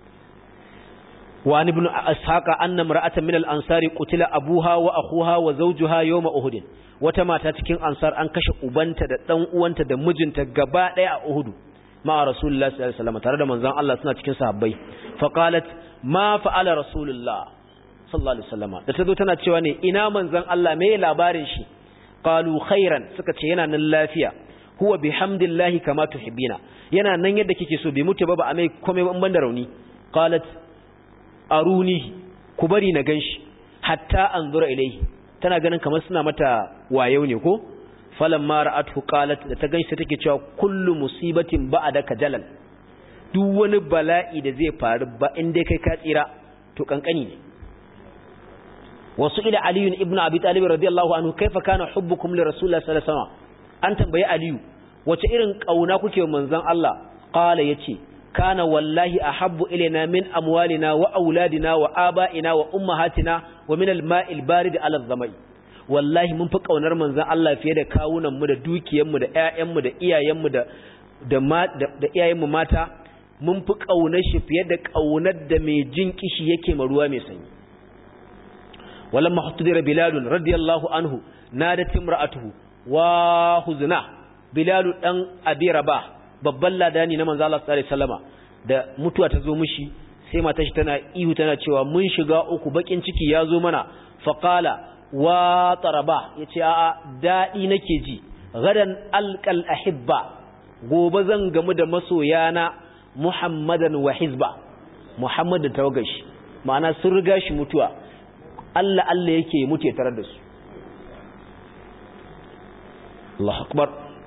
وعن ابن أسحاق أن امرأة من الأنصار قتل أبوها وأخوها وزوجها يوم أهد وتما تتكين أنصار أنكش أبنت دان أوانت دمجنت قباء أهد مع رسول الله صلى الله عليه وسلم ترى من زان الله سنة تكين صحابي فقالت ما فعل رسول الله صلى الله عليه وسلم تتدو تنا تشواني إنا من زان الله مي لابارن شي قالوا خيرا سكت ينا نلافيا هو بحمد الله كما تحبين ينا نن يدك كيسو بموت بابا أمي كومي بندروني قالت aruni ku bari na ganshi hatta anzura ilaihi tana ganin kamar suna mata wayo ne ko falamma ra'athu qalat da ta ganshi take cewa kullu musibatin ba'daka jalal duk wani bala'i da zai faru ba in dai kai ka tsira to kankani ne wasu ila aliyu ibn abi talib radiyallahu anhu kaifa kana hubbukum li rasulillahi sallallahu alaihi wasallam an tambayi aliyu wace irin kauna kuke manzon Allah qala yace kana wallahi ahabbu ilaina min amwalina wa auladina wa aba'ina wa ummahatina wa min al-ma'il barid ala dhamai wallahi mun fi kaunar manzon Allah fiye da kawunan mu da dukiyar mu da ƴaƴan mu da iyayen mu da da da iyayen mu mata mun fi kaunar shi fiye da kaunar da mai jin kishi yake ma ruwa mai sanyi walamma hutudira bilal radiyallahu anhu nadat imra'atuhu wa huzna bilal dan abi rabah babban ladani na manzo Allah sallallahu alaihi wasallama da mutuwa ta zo mishi sai matar shi tana ihu tana cewa mun shiga uku bakin ciki ya zo mana faqala wa taraba yace a'a dadi nake ji gadan alqal ahibba gobe zan gamu da masoyana muhammadan wa hizba muhammad da tawagashi ma'ana sun riga shi mutuwa Allah Allah yake mutu ya tarar da su Allah akbar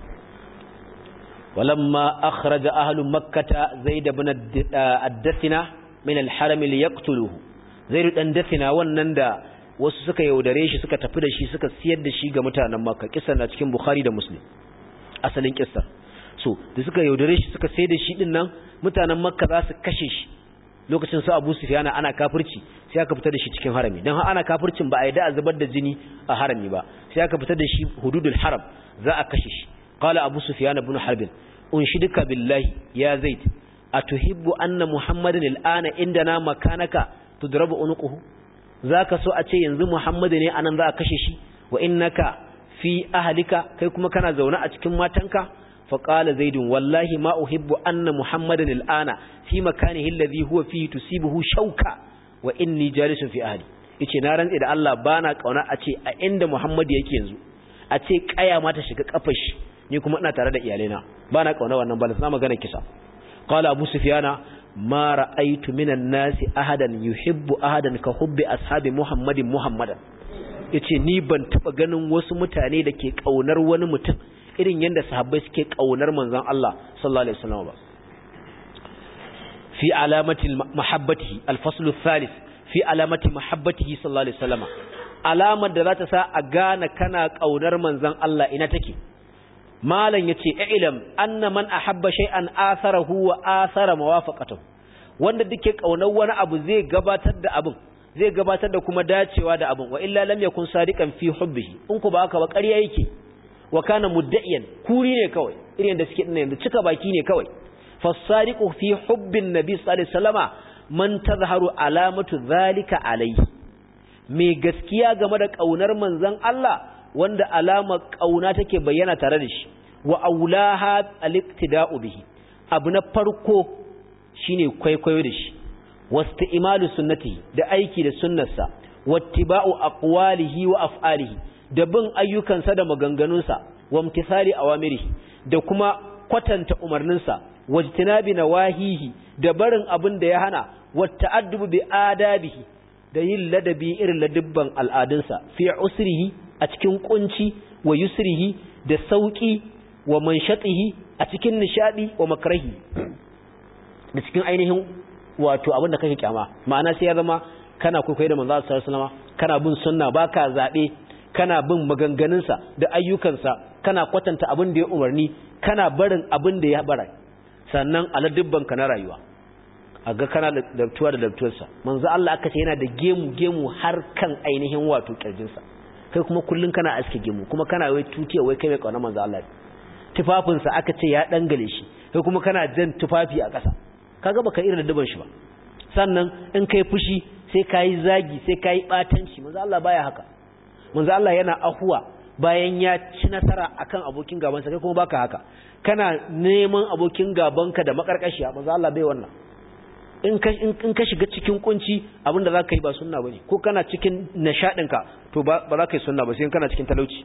ولما أخرج أهل مكة زيد بن الدثنة من الحرم ليقتلوه زيد بن الدثنة ونندا wasu suka yaudare shi suka tafi da shi suka siyar da shi ga mutanen Makka kisan na cikin Bukhari da Muslim asalin kissa so da suka yaudare shi suka sayar da shi din nan mutanen Makka za su kashe shi lokacin su Abu Sufyan ana kafirci sai aka fitar da shi cikin harami dan ana kafircin ba a yadda a zubar da jini a harami ba sai aka fitar da shi hududul haram za a kashe shi qala Abu Sufyan ibn Harb unshidika billahi ya zaid atuhibbu anna muhammadan al'ana indana makanaka tudrabu unuquhu zaka so a ce yanzu muhammadu ne anan za a kashe shi wa innaka fi ahlika kai kuma kana zaune a cikin matanka fa qala zaid wallahi ma uhibbu anna muhammadan al'ana fi makanihi alladhi huwa fihi tusibuhu shauka wa inni jalisun fi ahli yace na rantsi da Allah bana kauna a ce a inda muhammadu yake yanzu a ce kaya ma ta shiga kafar shi ni kuma ina tare da iyalaina ba na kauna wannan balas na magana kisa qala abu sufyana ma ra'aytu minan nasi ahadan yuhibbu ahadan ka hubbi ashabi muhammadin muhammadan yace ni ban taba ganin wasu mutane da ke kaunar wani mutum irin yanda sahabbai suke kaunar manzon Allah sallallahu alaihi wasallam ba fi alamati mahabbatihi al-fasl ath-thalith fi alamati mahabbatihi sallallahu alaihi wasallam alamar da za ta sa a gane kana kaunar manzon Allah ina take malam yace ilam anna man ahabba shay'an atharahu wa athara mawafaqatahu wanda duke kaunar wani abu zai gabatar da abin zai gabatar da kuma dacewa da abin wa illa lam yakun sadiqan fi hubbihi in ku ba haka ba ƙarya yake wa kana mudda'iyan kuri ne kawai irin da suke dinnan yanzu cika baki ne kawai fasadiqu fi hubbin nabi sallallahu alaihi wasallama man tazharu alamatu zalika alayhi mai gaskiya game da kaunar manzon Allah wanda alama kauna take bayyana tare da shi wa aulaha al-iqtida'u bihi abu na farko shine kwaikwayo da shi wasti'malu sunnati da aiki da sunnarsa wattiba'u aqwalihi wa af'alihi da bin ayyukansa da maganganunsa wa imtithali awamirihi da kuma kwatanta umarninsa wajtinabi nawahihi da barin abin da ya hana wa ta'addubu bi adabihi da yin ladabi irin ladibban al'adunsa fi usrihi a cikin kunci wa yusrihi da sauki wa manshatihi a cikin nishadi wa makrahi da cikin ainihin wato abin da kake kyama ma'ana sai ya zama kana kwaikwayo da manzo sallallahu alaihi wasallam kana bin sunna baka zabe kana bin maganganunsa da ayyukansa kana kwatanta abin da ya umarni kana barin abin da ya bara sannan aladubban ka na rayuwa a ga kana da dabtuwa da dabtuwarsa manzo Allah aka ce yana da gemu gemu har kan ainihin wato kirjinsa kai kuma kullun kana aske gemu kuma kana wai tutiya wai kai mai kauna manzo Allah tufafinsa aka ce ya dangale shi kai kuma kana jan tufafi a ƙasa kaga baka irin daddaban shi ba sannan in kai fushi sai kai zagi sai kai batanci manzo Allah baya haka manzo Allah yana ahuwa bayan ya ci nasara akan abokin gabansa kai kuma baka haka kana neman abokin gabanka da makarkashiya manzo Allah bai wannan in ka in ka shiga cikin kunci abinda zaka yi ba sunna bane ko kana cikin nishadin ka to ba ba za ka yi sunna ba sai kana cikin talauci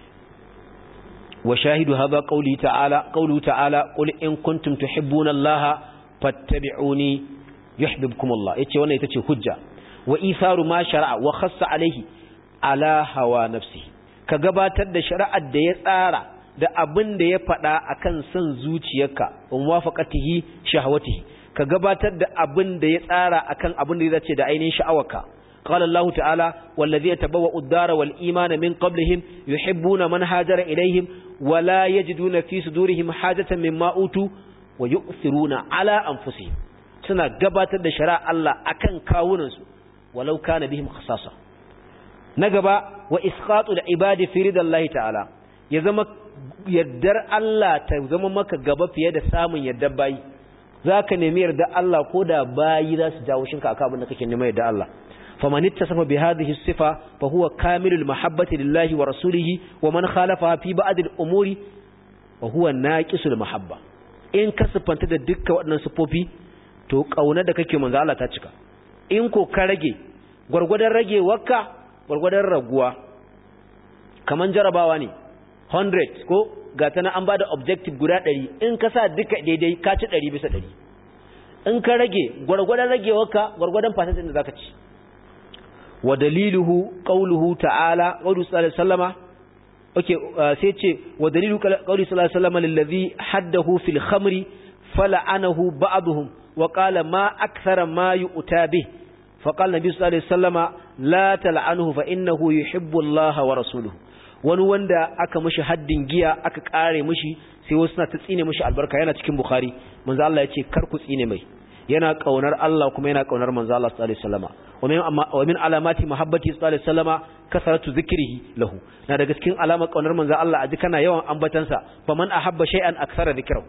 wa shahidu hadha qawli ta'ala qawlu ta'ala qul in kuntum tuhibbuna Allah fattabi'uni yuhibbukum Allah yace wannan ita ce hujja wa isaru ma shar'a wa khassa alaihi ala hawa nafsi ka gabatar da shari'ar da ya tsara da abin da ya faɗa akan son zuciyarka wa muwafaqatihi shahawatihi ka gabatar da abin da ya tsara akan abin da ya dace da ainihin sha'awarka قال الله تعالى والذين يتبوأوا الدار والإيمان من قبلهم يحبون من هاجر إليهم ولا يجدون في صدورهم حاجة مما أوتوا ويؤثرون على أنفسهم suna gabatar da shari'a Allah akan kawunansu walau kana bihim khasasa na gaba wa isqatu da ibadi fi ridallahi ta'ala ya zama yaddar Allah ta zama maka gaba fiye da samun yaddar bayi zaka nemi yarda Allah ko da bayi za su jawo shinka akan abin da kake neman yarda Allah فمن اتصف بهذه الصفة فهو كامل المحبة لله ورسوله ومن خالفها في بعض الأمور وهو ناقص المحبة in ka siffanta da dukkan waɗannan siffofi to ƙauna da kake manzo Allah ta cika in ko ka rage gwargwadon rage wakka gwargwadon raguwa kaman jarabawa ne 100 ko ga tana an bada objective guda 100 in ka sa duka daidai ka ci 100 bisa 100 in ka rage gwargwadon rage wakka gwargwadon fasatin da zaka ci ودليله قوله تعالى قوله صلى الله عليه وسلم اوكي سيتي ودليل قوله صلى الله عليه وسلم للذي حده في الخمر فلعنه بعضهم وقال ما اكثر ما يؤتى به فقال النبي صلى الله عليه وسلم لا تلعنه فانه يحب الله ورسوله wani wanda aka mishi haddin giya aka kare mishi sai wasu na ta tsine mishi albarka yana cikin bukhari manzo Allah ya ce kar ku tsine mai yana kaunar Allah kuma yana kaunar manzo Allah sallallahu alaihi wasallama wa min alamati mahabbati sallallahu alaihi wasallama kasaratu zikrihi lahu na daga cikin alamar kaunar manzo Allah aji kana yawan ambatansa faman ahabba shay'an akthara dhikrahu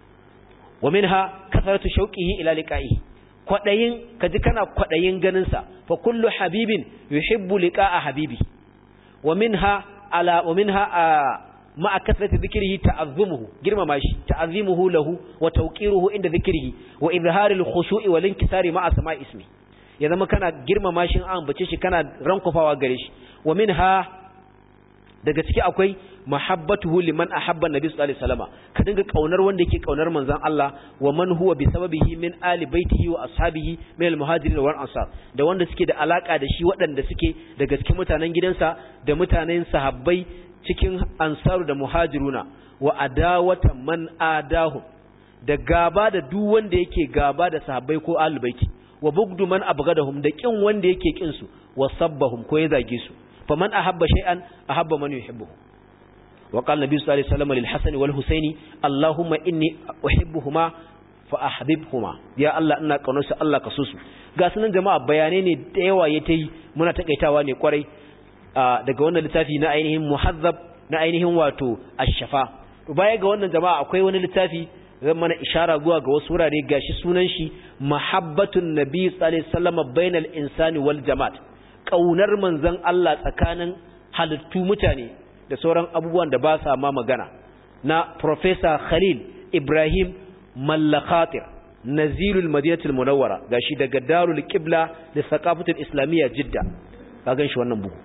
wa minha kasaratu shauqihi ila liqa'ihi kwadayin kaji kana kwadayin ganin sa fa kullu habibin yuhibbu liqa'a habibi wa minha ala wa minha ma'a kasrati dhikrihi ta'azzimuhu girmama shi ta'azzimuhu lahu wa tawqiruhu inda dhikrihi wa izharil khushu'i wal inkisari ma'a sama'i ismi ya zama kana girmama shi an ambace shi kana rankufawa gare shi wa minha daga ciki akwai mahabbatuhu liman ahabba nabi sallallahu alaihi wasallam ka dinga kaunar wanda yake kaunar manzon Allah wa man huwa bi sababihi min ali baitihi wa ashabihi min al muhajirin wal ansar da wanda suke da alaka da shi waɗanda suke daga cikin mutanen gidansa da mutanen sahabbai cikin ansaru da muhajiruna wa adawata man adahu da gaba da duk wanda yake gaba da sahabbai ko ahlul baiti wa bugdu man abgadahum da kin wanda yake kin su wa sabbahum ko ya zage su faman ahabba shay'an ahabba man yuhibbuhu wa qala nabi sallallahu alaihi wasallam lil hasan wal husaini allahumma inni uhibbuhuma fa ahbibhuma ya allah ina kaunar su allah ka so su ga sunan jama'a bayanai ne da yawa ya tayi muna takaitawa ne kwarai daga wannan littafi na ainihin muhazzab na ainihin wato ash-shafa baya ga wannan jama'a akwai wani littafi zan mana ishara zuwa ga wasu wurare gashi sunan shi mahabbatun nabi sallallahu alaihi wasallam bainal insani wal jamaat kaunar manzon Allah tsakanin halittu mutane da sauran abubuwan da ba sa ma magana na professor Khalil Ibrahim Mallakhatir Nazirul Madinatul Munawwara gashi daga Darul Qibla da Saqafatul Islamiyya Jidda ka gan shi wannan bugu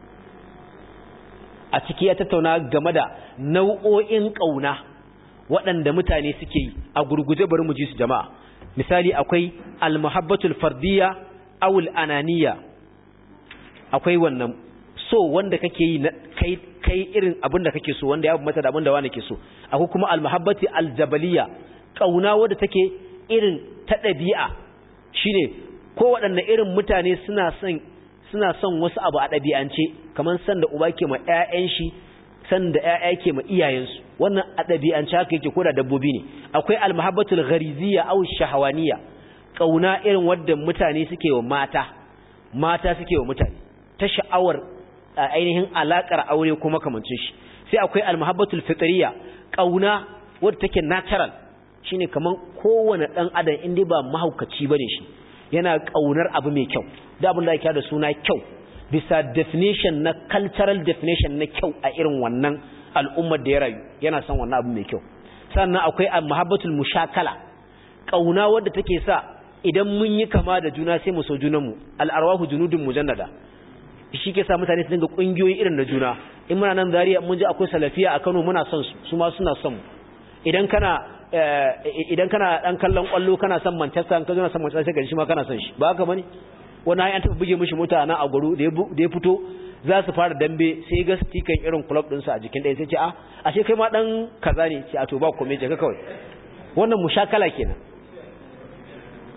a ciki ya tattauna game da nau'o'in kauna waɗanda mutane suke yi a gurguje bari mu ji su jama'a misali akwai almuhabbatul fardiyya aw ananiya akwai wannan so wanda kake yi na kai kai irin abin da kake so wanda ya mata da abin da wani ke so akwai kuma almuhabbati aljabaliya kauna wanda take irin ta dabi'a shine ko waɗanne irin mutane suna son suna son wasu abu a ɗabi'ance kamar san da uba ke ma 'ya'yan shi san da ƴaƴa ke ma iyayensu wannan a ɗabi'ance haka yake ko da dabbobi ne akwai almahabbatul ghariziyya aw shahawaniya kauna irin wadda mutane suke wa mata mata suke wa mutane ta sha'awar ainihin alakar aure ko makamancin shi sai akwai almahabbatul fitriya kauna wadda take natural shine kaman kowane dan adam inda ba mahaukaci bane shi yana kaunar abu mai kyau da abin da yake da suna kyau bisa definition na cultural definition na kyau a irin wannan al'ummar da ya rayu yana son wannan abu mai kyau sannan akwai mahabbatul mushakala kauna wadda take sa idan mun yi kama da juna sai mu so junanmu al'arwahu junudun mujannada shi ke sa mutane su dinga kungiyoyi irin na juna in muna nan zariya mun ji akwai salafiya a Kano muna son su su ma suna son mu idan kana idan kana dan kallon kwallo kana son Manchester ka zo na son Manchester sai shi ma kana son shi ba haka bane wani an taɓa buge mishi mota nan a guru da ya fito za su fara dambe sai ga stikan irin club ɗinsu a jikin ɗaya sai ce a ashe kai ma ɗan kaza ne ce a to ba kome je ka kawai wannan mushakala kenan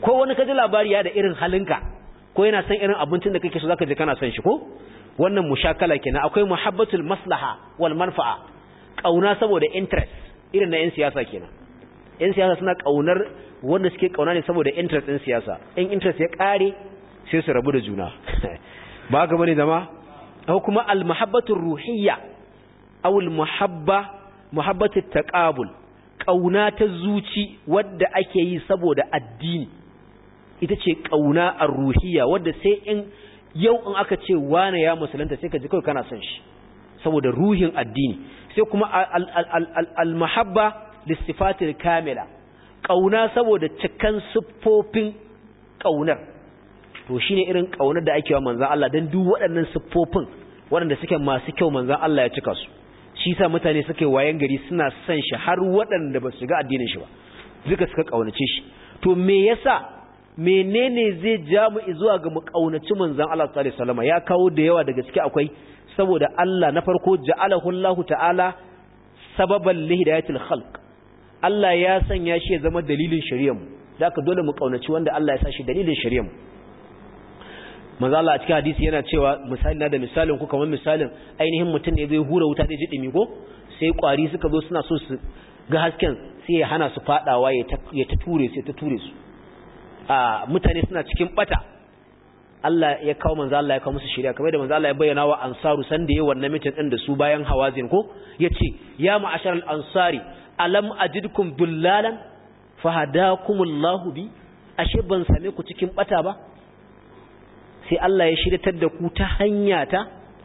ko wani kaji labari ya da irin halinka ko yana son irin abincin da kake so zaka je kana son shi ko wannan mushakala kenan akwai muhabbatul maslaha wal manfa'a kauna saboda interest irin na yan siyasa kenan yan siyasa suna kaunar wanda suke kauna ne saboda interest din siyasa in interest ya kare sai su rabu da juna ba ga bane zama ko kuma al muhabbatur ruhiyya aw al muhabba muhabbatut taqabul kauna ta zuci wadda ake yi saboda addini ita ce kauna ar-ruhiyya wadda sai in yau in aka ce wane ya musulunta sai ka ji kawai kana son shi saboda ruhin addini sai kuma al-mahabba lissifatil kamila kauna saboda cikan siffofin kaunar to shine irin kaunar da ake wa manzon Allah dan duk waɗannan siffofin waɗanda suke masu kyau manzon Allah ya cika su shi sa mutane suke wayan gari suna son shi har waɗanda ba su ga addinin shi ba duka suka kaunace shi to me yasa menene zai ja mu zuwa ga mu kaunaci manzon Allah sallallahu alaihi wasallam ya kawo da yawa daga ciki akwai saboda Allah na farko ja'alahu Allah ta'ala sababan lihidayatil khalq Allah ya sanya shi ya zama dalilin shari'ar mu zaka dole mu kaunaci wanda Allah ya sa shi dalilin shari'ar mu manzo Allah a cikin hadisi yana cewa misali na da misalin ku kamar misalin ainihin mutum ne zai hura wuta da ji dimi ko sai kwari suka zo suna so su ga hasken sai ya hana su fadawa ya ta ture su ya ta ture su a mutane suna cikin bata Allah ya kawo manzo Allah ya kawo musu shari'a kamar da manzo Allah ya bayyana wa ansaru san da yayin wannan mitin din da su bayan hawazin ko yace ya ma'ashar al-ansari alam ajidkum dullalan fahadakumullahu bi ashe ban same ku cikin bata ba sai Allah ya shiryatar da ku ta hanya ta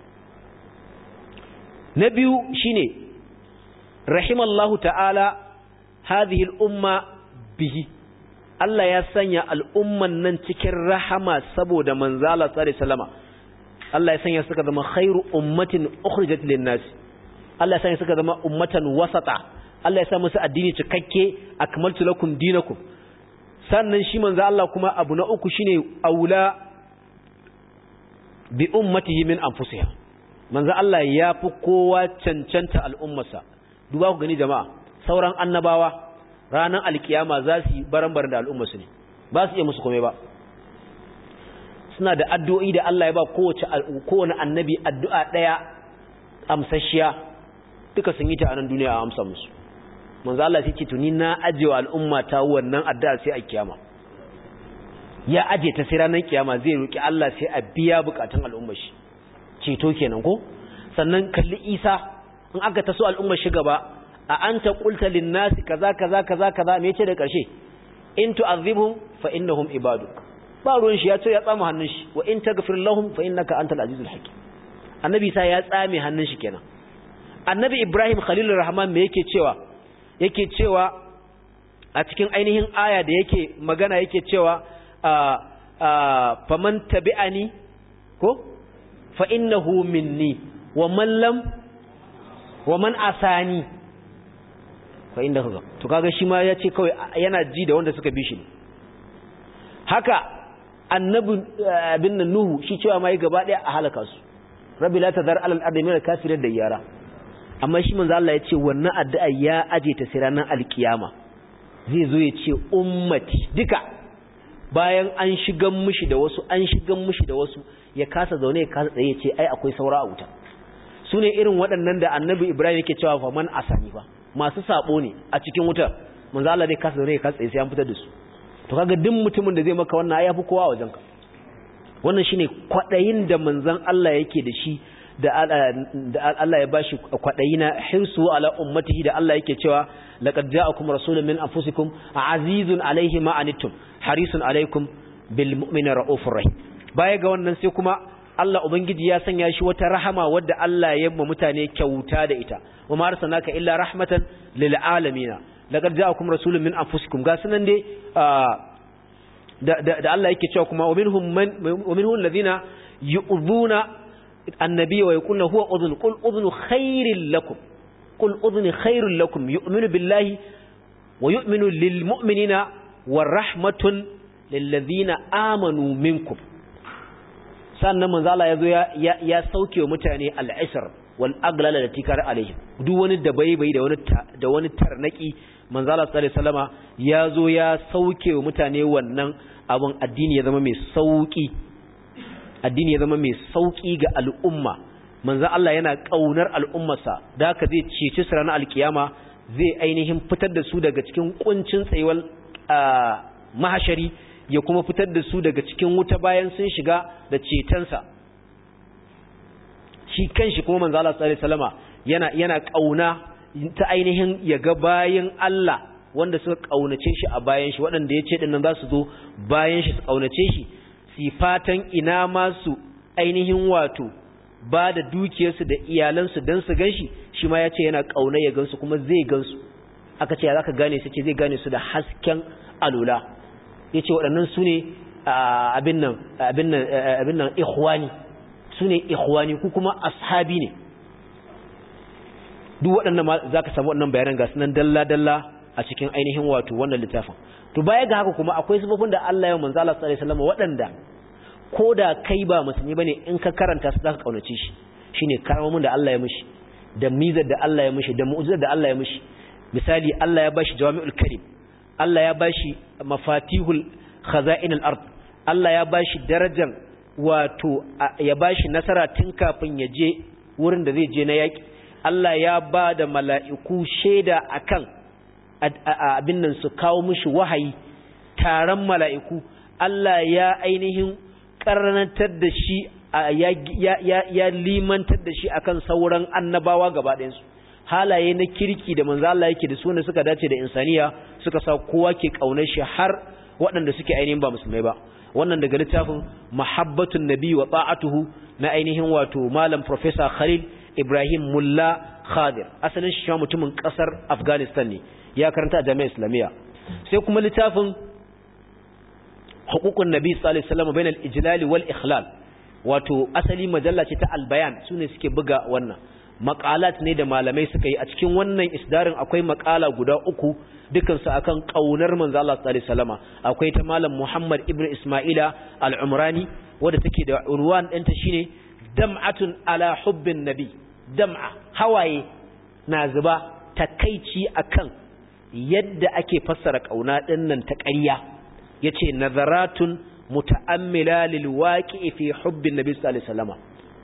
na biyu shine rahimallahu ta'ala hadhihi al-umma bihi Allah ya sanya al'umman nan cikin rahama saboda manzala sallallahu alaihi wasallama Allah ya sanya suka zama khairu ummatin ukhrijat lin-nas Allah ya sanya suka zama ummatan wasata Allah ya sa musu addini cikakke akmaltu lakum dinakum sannan shi manzo Allah kuma abu na uku shine aula bi ummatihi min anfusiha manzo Allah ya fi kowa cancanta al'ummarsa duba ku gani jama'a sauran annabawa ranar alkiyama za su yi baran-baran da al'ummarsu ne ba su iya musu kome ba suna da addu'o'i da Allah ya ba kowace kowane annabi addu'a ɗaya amsashiya duka sun yi ta anan duniya a amsa musu manzo Allah sai ce tuni na ajewa al'umma ta wannan addu'a sai a kiyama ya aje ta sai ranar kiyama zai roki Allah sai a biya bukatun al'ummar shi ceto kenan ko sannan kalli Isa in aka taso al'ummar shi gaba a anta qulta lin nasi kaza kaza kaza kaza me yace da karshe in tu'adhibhum fa innahum ibaduk ba ruwan shi ya ce ya tsama hannun shi wa in taghfir lahum fa innaka antal azizul hakim annabi sa ya tsame hannun shi kenan annabi ibrahim khalilur rahman me yake cewa yake cewa a cikin ainihin aya da yake magana yake cewa faman tabi'ani ko fa innahu minni wa man lam wa man asani fa inda kaga to kaga shi ma yace kawai yana ji da wanda suka bi shi haka annabi abin nan nuhu shi cewa mai gaba daya a halaka su rabbi la tadhar alal ardi min al-kafirin da yara amma shi manzo Allah yace wannan addu'a ya aje ta sai ranar alkiyama zai zo ya ce ummati duka bayan an shigan mishi da wasu an shigan mishi da wasu ya kasa zaune ya kasa tsaye ya ce ai akwai saura a wuta su ne irin waɗannan da annabi ibrahim yake cewa fa man asani ba masu sabo ne a cikin wutar manzo Allah zai kasa zaune ya kasa tsaye sai an fitar da su to kaga duk mutumin da zai maka wannan ai yafi kowa a wajenka wannan shine kwadayin da manzon Allah yake da shi da Allah ya bashi kwadayi na hirsu ala ummatihi da Allah yake cewa laqad ja'akum rasulun min anfusikum azizun alayhi ma anittum harisun alaykum bil mu'mini raufur rahim baya ga wannan sai kuma Allah ubangiji ya sanya shi wata rahama wadda Allah ya yamma mutane kyauta da ita wa ma arsalnaka illa rahmatan lil alamin laqad ja'akum rasulun min anfusikum ga sunan dai da Allah yake cewa kuma wa minhum man wa minhum alladhina yu'dhuna annabiy wa yaquluna huwa udhun qul udhunu khairil lakum qul udhuni khairul lakum yu'minu billahi wa yu'minu lil mu'minina wa rahmatun lil ladhina amanu minkum sannan manzo Allah yazo ya ya sauke wa mutane al-isr wal aglal da tikar alaihi duk wani da bai bai da wani da wani tarnaki manzo Allah sallallahu alaihi wasallama yazo ya sauke wa mutane wannan abun addini ya zama mai sauki addini ya zama mai sauki ga al'umma manzo Allah yana kaunar al'ummarsa da haka zai cece su ranar alkiyama zai ainihin fitar da su daga cikin kuncin tsayuwar mahashari ya kuma fitar da su daga cikin wuta bayan sun shiga da cetonsa shi kanshi kuma manzo Allah sallallahu alaihi wasallama yana yana kauna ta ainihin ya ga bayan Allah wanda suka kaunace shi a bayan shi waɗanda ya ce dinnan za su zo bayan shi su kaunace shi sifatan ina ma su ainihin wato ba da dukiyarsu da iyalansu don su gan shi shi ma ya ce yana kauna ya gansu kuma zai gansu aka ce za ka gane su ce zai gane su da hasken alula ya ce waɗannan su ne abin nan ikhwani su ne ikhwani ku kuma ashabi ne duk waɗannan ma za ka samu waɗannan bayanan gasu nan dalla-dalla a cikin ainihin wato wannan littafin to baya ga haka kuma akwai sifofin da Allah ya manzo Allah sallallahu alaihi wasallam waɗanda ko da kai ba musulmi bane in ka karanta su zaka kaunace shi shine karamomin da Allah ya mishi da mizar da Allah ya mishi da mu'jizar da Allah ya mishi misali Allah ya bashi jawami'ul karim Allah ya bashi mafatihul khaza'inul ard Allah ya bashi darajar wato ya bashi nasara tun kafin ya je wurin da zai je na yaki Allah ya ba da mala'iku shaida akan abin nan su kawo mishi wahayi taron mala'iku Allah ya ainihin karnatar da shi ya limantar da shi akan sauran annabawa gaba ɗayansu halaye na kirki da manzo Allah yake da su ne suka dace da insaniya suka sa kowa ke kaunar shi har waɗanda suke ainihin ba musulmai ba wannan daga littafin mahabbatun nabi wa ta'atuhu na ainihin wato malam professor Khalil Ibrahim Mulla Khadir asalin shi mutumin kasar Afghanistan ne ya karanta a jami'ar Islamiyya sai kuma littafin hukukun nabi sallallahu alaihi wasallam bainal ijlal wal ikhlal wato asali majalla ce ta albayan sune suke buga wannan maqalat ne da malamai suka yi a cikin wannan isdarin akwai maqala guda uku dukan su akan kaunar manzo Allah sallallahu alaihi wasallama akwai ta malam Muhammad ibn Isma'ila al-Umrani wanda take da unwan ɗinta shine dam'atun ala hubbin nabi dam'a hawaye na zuba takaici akan yadda ake fassara kauna dinnan ta ƙarya yace nazaratun muta'ammila lil waqi'i fi hubbin nabi sallallahu alaihi wasallama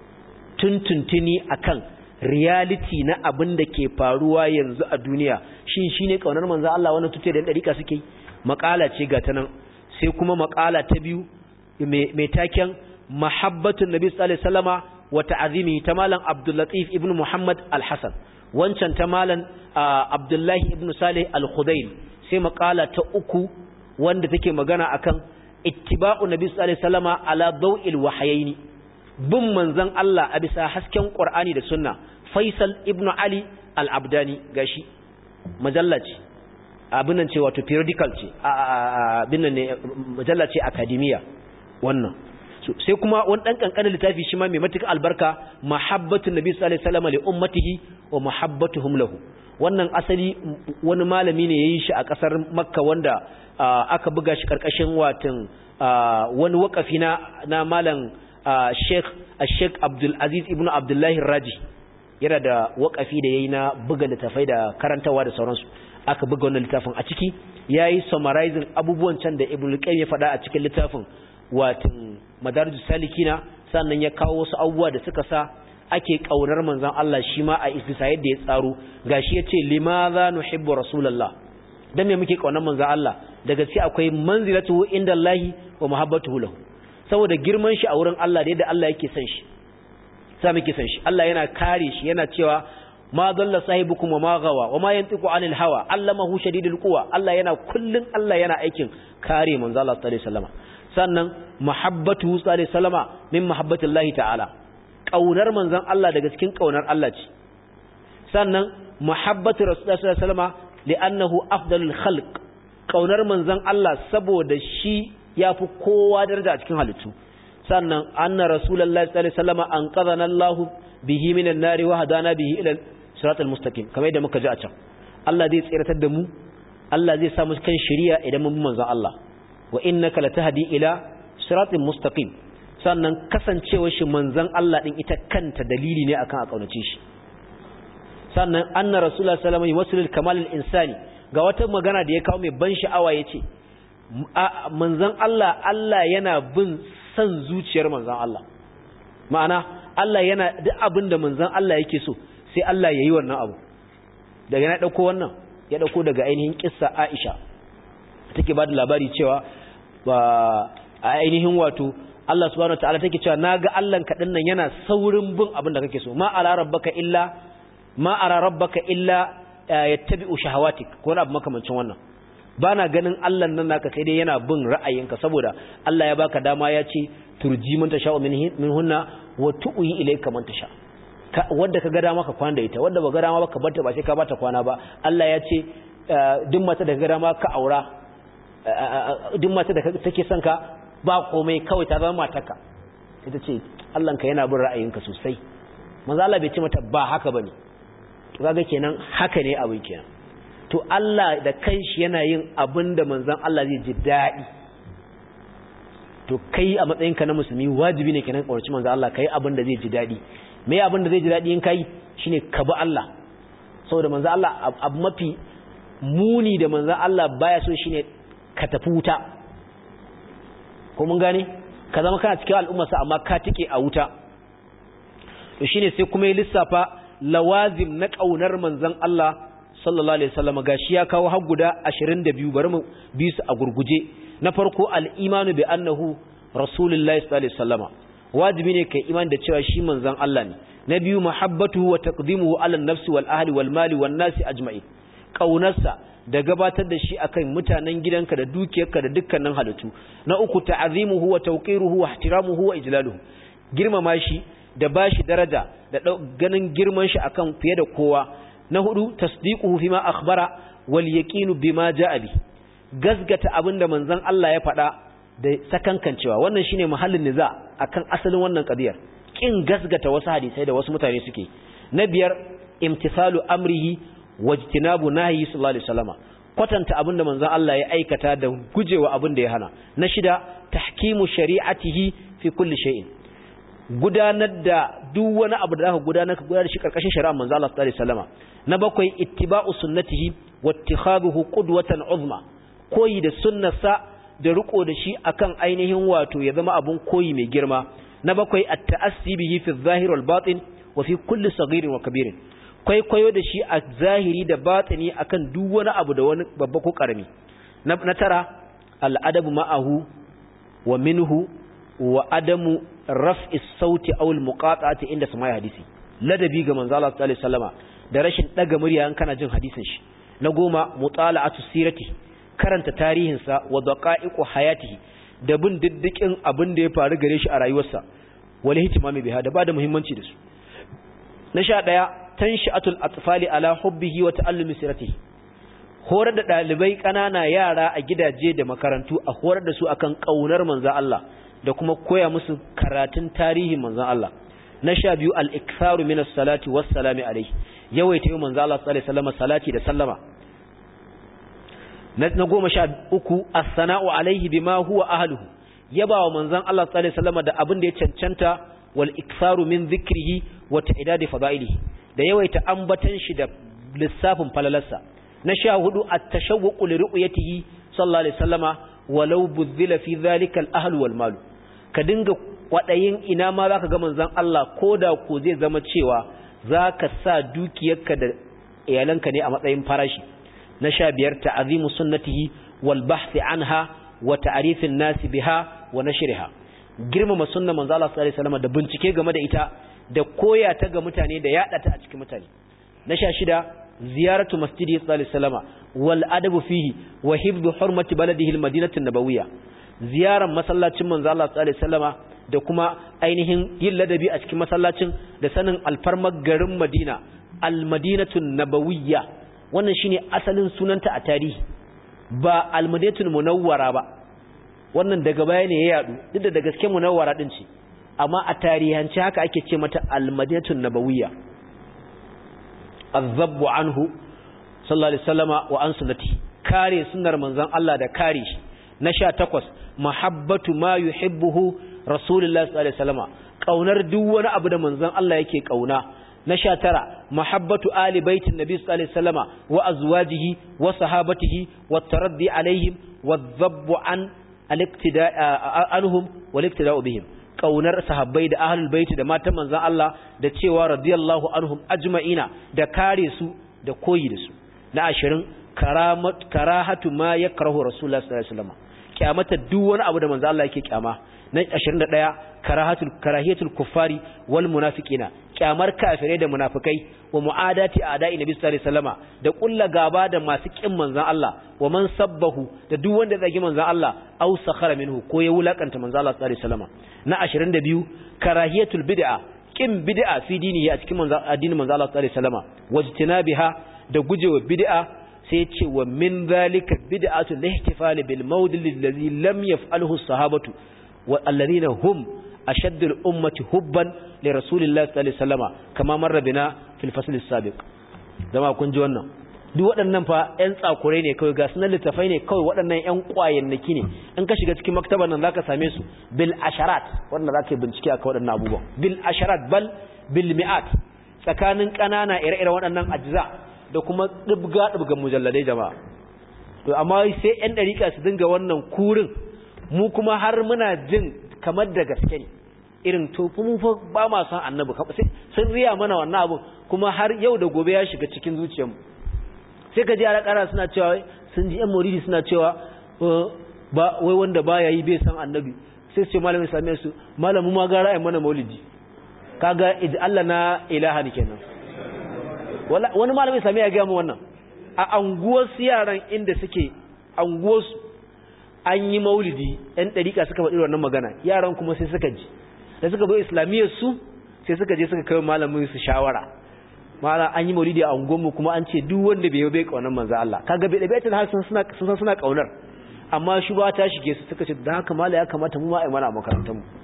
tuntuntuni akan reality na abin da ke faruwa yanzu a duniya shin shine kaunar manzo Allah wannan tuce da dariƙa suke makala ce ga ta nan sai kuma makala ta biyu mai taken mahabbatun nabi sallallahu alaihi wasallama wa ta'zimi ta malam Abdul Latif ibn Muhammad Al-Hasan wancan ta malam Abdullahi ibn Salih Al-Khudail sai makala ta uku wanda take magana akan ittiba'u nabi sallallahu alaihi wasallama ala daw'il wahayaini bin manzon Allah a bisa hasken Qur'ani da Sunna Faisal ibn Ali al-Abdani gashi majalla ce abin nan ce wato periodical ce abin nan ne majalla ce academia wannan sai kuma wani dan kankanin littafi shi ma mai matuƙar albarka mahabbatun nabi sallallahu alaihi wasallam li ummatihi wa mahabbatuhum lahu wannan asali wani malami ne yayin shi a kasar Makka wanda aka buga shi karkashin watan wani wakafi na na malam Sheikh Sheikh Abdul Aziz ibn Abdullah Raji yana da wakafi da yayi na buga littafai da karantawa da sauransu aka buga wannan littafin a ciki yayi summarizing abubuwan can da Ibn Qayyim ya faɗa a cikin littafin watin Madarijus Salikina sannan ya kawo wasu abubuwa da suka sa ake kaunar manzon Allah shi ma a isbisa yadda ya tsaro gashi yace limadha nuhibbu rasulullah dan me muke kaunar manzon Allah da gaske akwai manzilatu indallahi wa mahabbatuhu lahu saboda girman shi a wurin Allah da yadda Allah yake son shi sa muke son shi Allah yana kare shi yana cewa ma dalla sahibukum wa ma gawa wa ma yantiqu anil hawa allamahu shadidul quwa Allah yana kullun Allah yana aikin kare manzo Allah sallallahu alaihi wasallam sannan mahabbatu sallallahu alaihi wasallama min mahabbatillahi ta'ala kaunar manzon Allah daga cikin kaunar Allah ce sannan mahabbatu rasulullahi sallallahu alaihi wasallama li'annahu afdalul khalq kaunar manzon Allah saboda shi yafi kowa daraja a cikin halittu sannan anna rasulullahi sallallahu alaihi wasallama anqadhana Allah bihi minan nari wa hadana bihi ila siratal mustaqim kamar yadda muka ji a can Allah zai tsiratar da mu Allah zai sa mu kan shari'a idan mun bi manzon Allah wa innaka latahdi ila siratal mustaqim sannan kasancewar shi manzon Allah din ita kanta dalili ne akan a kaunace shi sannan anna rasulullah sallallahu alaihi wasallam kamal insani ga wata magana da ya kawo mai ban sha'awa yace manzon Allah Allah yana bin san zuciyar manzon Allah ma'ana Allah yana duk abin da manzon Allah yake so sai Allah yayi wannan abu daga na dauko wannan ya dauko daga ainihin kissa Aisha take ba da labari cewa ba a ainihin wato Allah subhanahu wataala take cewa naga Allah ka nan yana saurin bin abin da kake so ma ala rabbaka illa ma ara rabbaka illa yattabi'u shahawatik ko abu makamancin wannan bana ganin Allah nan naka sai dai yana bin ra'ayinka saboda Allah ya baka dama ya ce turji man tasha min hunna wa tu'i ilayka man tasha wanda ka ga dama ka kwana da ita wanda ba ga dama ba ka barta ba sai ka bata kwana ba Allah ya ce duk mata da ka ga dama ka aura duk mata da take son ka ba komai kawai ta zama matarka ita ce Allahnka yana bin ra'ayinka sosai manzo Allah bai ce mata ba haka bane to kaga kenan haka ne abin kenan to Allah da kanshi yana yin abin da manzon Allah zai ji dadi to kai a matsayinka na musulmi wajibi ne kenan kawarci manzo Allah kai abin da zai ji dadi me abin da zai ji dadi in kai shine ka bi Allah saboda manzo Allah abu mafi muni da manzo Allah baya so shine ka tafi wuta ko mun gane ka zama kana cikin al'ummarsa amma ka tike a wuta to shine sai kuma ya lissafa lawazim na kaunar manzon Allah sallallahu alaihi wasallam gashi ya kawo har guda 22 bari mu bi su a gurguje na farko al-imanu bi annahu rasulullahi sallallahu alaihi wasallama wajibi ne kai iman da cewa shi manzon Allah ne na biyu mahabbatuhu wa taqdimuhu ala an-nafsi wal ahli wal mali wan nasi ajma'in kaunarsa da gabatar da shi akan mutanen gidanka da dukiyarka da dukkanin halittu na uku ta'azimuhu wa tawqiruhu wa ihtiramuhu wa ijlaluhu girmama shi da bashi daraja da ganin girman shi akan fiye da kowa na hudu tasdiquhu fima akhbara wal yaqinu bima ja'a bi gasgata abinda manzon Allah ya faɗa da sakankancewa wannan shine mahallin niza akan asalin wannan qadiyar kin gasgata wasu hadisai da wasu mutane suke na biyar imtisalu amrihi wajtinabu nahyi sallallahu alaihi wasallama kwatanta abinda manzon Allah ya aikata da gujewa abin da ya hana na shida tahkimu shari'atihi fi kulli shay'in gudanar da duk wani abu da zaka gudanar ka gudanar shi karkashin shari'ar manzon Allah sallallahu alaihi wasallama na bakwai ittiba'u sunnatihi wattikhadhuhu qudwatan uzma koyi da sunnarsa da riko da shi akan ainihin wato ya zama abun koyi mai girma na bakwai at-ta'assi bihi fi adh-dhahir wal batin wa fi kulli saghirin wa kabirin kwaikwayo da shi a zahiri da batini akan duk wani abu da wani babba ko karami na tara al'adabu ma'ahu wa minhu wa adamu raf'i sauti aw al-muqata'ati inda samai hadisi ladabi ga manzo Allah sallallahu alaihi wasallama da rashin daga murya an kana jin hadisin shi na goma mutala'atu sirati karanta tarihin sa wa daqa'iqu hayatihi da bin diddikin abin da ya faru gare shi a rayuwarsa wal ihtimami biha da ba da muhimmanci da su na sha ɗaya tanshi'atul atfali ala hubbihi wa ta'allumi siratihi horar da dalibai kanana yara a gidaje da makarantu a horar da su akan kaunar manzon Allah da kuma koya musu karatun tarihin manzon Allah na sha biyu al-iktharu min as-salati was-salami alayhi yawaita yi manzon Allah sallallahu alaihi wasallam salati da sallama na goma sha uku as-sana'u alaihi bima huwa ahluhu yabawa manzon Allah sallallahu alaihi wasallam da abin da ya cancanta wal iktharu min dhikrihi wa ta'idadi fadailihi da yawaita ambatan shi da lissafin falalarsa na sha hudu at-tashawwuqu li ru'yatihi sallallahu alaihi wasallama walau budhila fi dhalika al-ahl wal mal ka dinga kwadayin ina ma zaka ga manzon Allah koda ko zai zama cewa zaka sa dukiyarka da iyalanka ne a matsayin farashi na sha biyar ta'azimu sunnatihi wal bahthi anha wa ta'rifin nasi biha wa nashriha girmama sunnar manzo Allah sallallahu alaihi wasallam da bincike game da ita da koya ta ga mutane da yada ta a cikin mutane na sha shida ziyaratu masjidi sallallahu alaihi wasallam wal adabu fihi wa hifdhu hurmati baladihi al madinati nabawiyya ziyaran masallacin manzo Allah sallallahu alaihi wasallama da kuma ainihin yin ladabi a cikin masallacin da sanin alfarmar garin Madina al madinatu nabawiyya wannan shine asalin sunanta a tarihi ba al madinatu munawwara ba wannan daga baya ne ya yadu duk da da gaske munawwara din ce amma a tarihance haka ake ce mata al-madinatun nabawiyya azabbu anhu sallallahu alaihi wasallama wa an sunnati kare sunnar manzon Allah da kare shi na 18 mahabbatu ma yuhibbuhu rasulullahi sallallahu alaihi wasallama kaunar duk wani abu da manzon Allah yake kauna na sha tara mahabbatu ali baitin nabi sallallahu alaihi wasallama wa azwajihi wa sahabatihi wa taraddi alaihim wa dhabbu an al-iktida anhum wal iktida'u bihim kaunar sahabbai da ahlul baiti da matan manzon Allah da cewa radiyallahu anhum ajma'ina da kare su da koyi da su na ashirin karamat karahatu ma yakrahu rasulullah sallallahu alaihi wasallam kyamata duk wani abu da manzon Allah yake kyama na 21 karahatul karahiyatul kuffari wal munafiqina kyamar kafirai da munafikai wa mu'adati a'da'i nabi sallallahu alaihi wasallama da kulla gaba da masu kin manzon Allah wa man sabbahu da duk wanda zagi manzon Allah aw sakhara minhu ko ya wulakanta manzon Allah sallallahu alaihi wasallama na 22 karahiyatul bid'a kin bid'a fi dinihi a cikin manzon addinin manzon Allah sallallahu alaihi wasallama wajtinabiha da gujewa bid'a sai ya ce wa min zalika bid'atu lihtifal bil mawdil allazi lam yaf'alhu as-sahabatu wa alladhina hum ashaddu al-ummati hubban li rasulillahi sallallahu alaihi wasallama kama marra bina fil fasl as-sabiq dama kun ji wannan duk waɗannan fa ƴan tsakurai ne kawai ga sunan littafai ne kawai waɗannan ƴan ƙwayannaki ne in ka shiga cikin maktabar nan zaka same su bil asharat wanda zaka yi bincike akan waɗannan abubuwan bil asharat bal bil mi'at tsakanin ƙanana ire-iren waɗannan ajza da kuma ɗibga ɗibgan mujalladai jama'a to amma sai ƴan ɗariƙa su dinga wannan kurin mu kuma har muna jin kamar da gaske ne irin to mu fa ba ma san annabi sun riya mana wannan abu kuma har yau da gobe ya shiga cikin zuciyarmu sai ka ji yara ƙara suna cewa sun ji ƴan mauridi suna cewa ba wai wanda baya yi bai san annabi sai su ce malamin same su malamu ma gara ai mana maulidi kaga Allah na ilaha ne kenan wani malamin same ya ga mu wannan a anguwar su yaran inda suke anguwar su an yi maulidi ɗan ɗariƙa suka faɗi wannan magana yaran kuma sai suka ji da suka zo islamiyyar su sai suka je suka kai malamin su shawara ma'ana an yi maulidi a unguwarmu kuma an ce duk wanda bai bai kaunar manzo Allah kaga bai dabe tun har sun suna sun san suna kaunar amma shi ba ta shige su suka ce da haka mala ya kamata mu ma ai mana a makarantar mu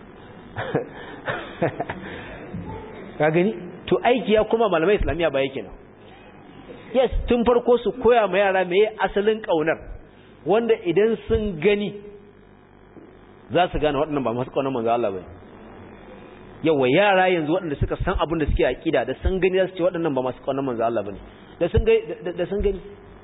ka gani to aiki ya kuma malamai islamiya ba yake nan yes tun farko su koya ma yara meye asalin kaunar wanda idan sun gani za su gane waɗannan ba masu kaunar manzo Allah bane yawa yara yanzu waɗanda suka san abin da suke aƙida da sun gani za su ce waɗannan ba masu ƙaunar manzo Allah bane da sun gani da sun gani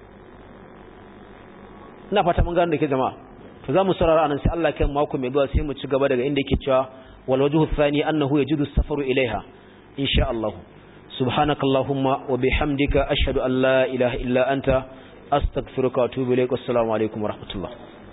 ina fata mun gano da ke jama'a to za mu saurara anan sai Allah kan mako mai zuwa sai mu ci gaba daga inda yake cewa wal wajhu thani annahu yajudu safaru ilaiha insha Allah subhanakallahumma wa bihamdika ashhadu an la ilaha illa anta astaghfiruka wa atubu ilaik assalamu alaikum wa rahmatullah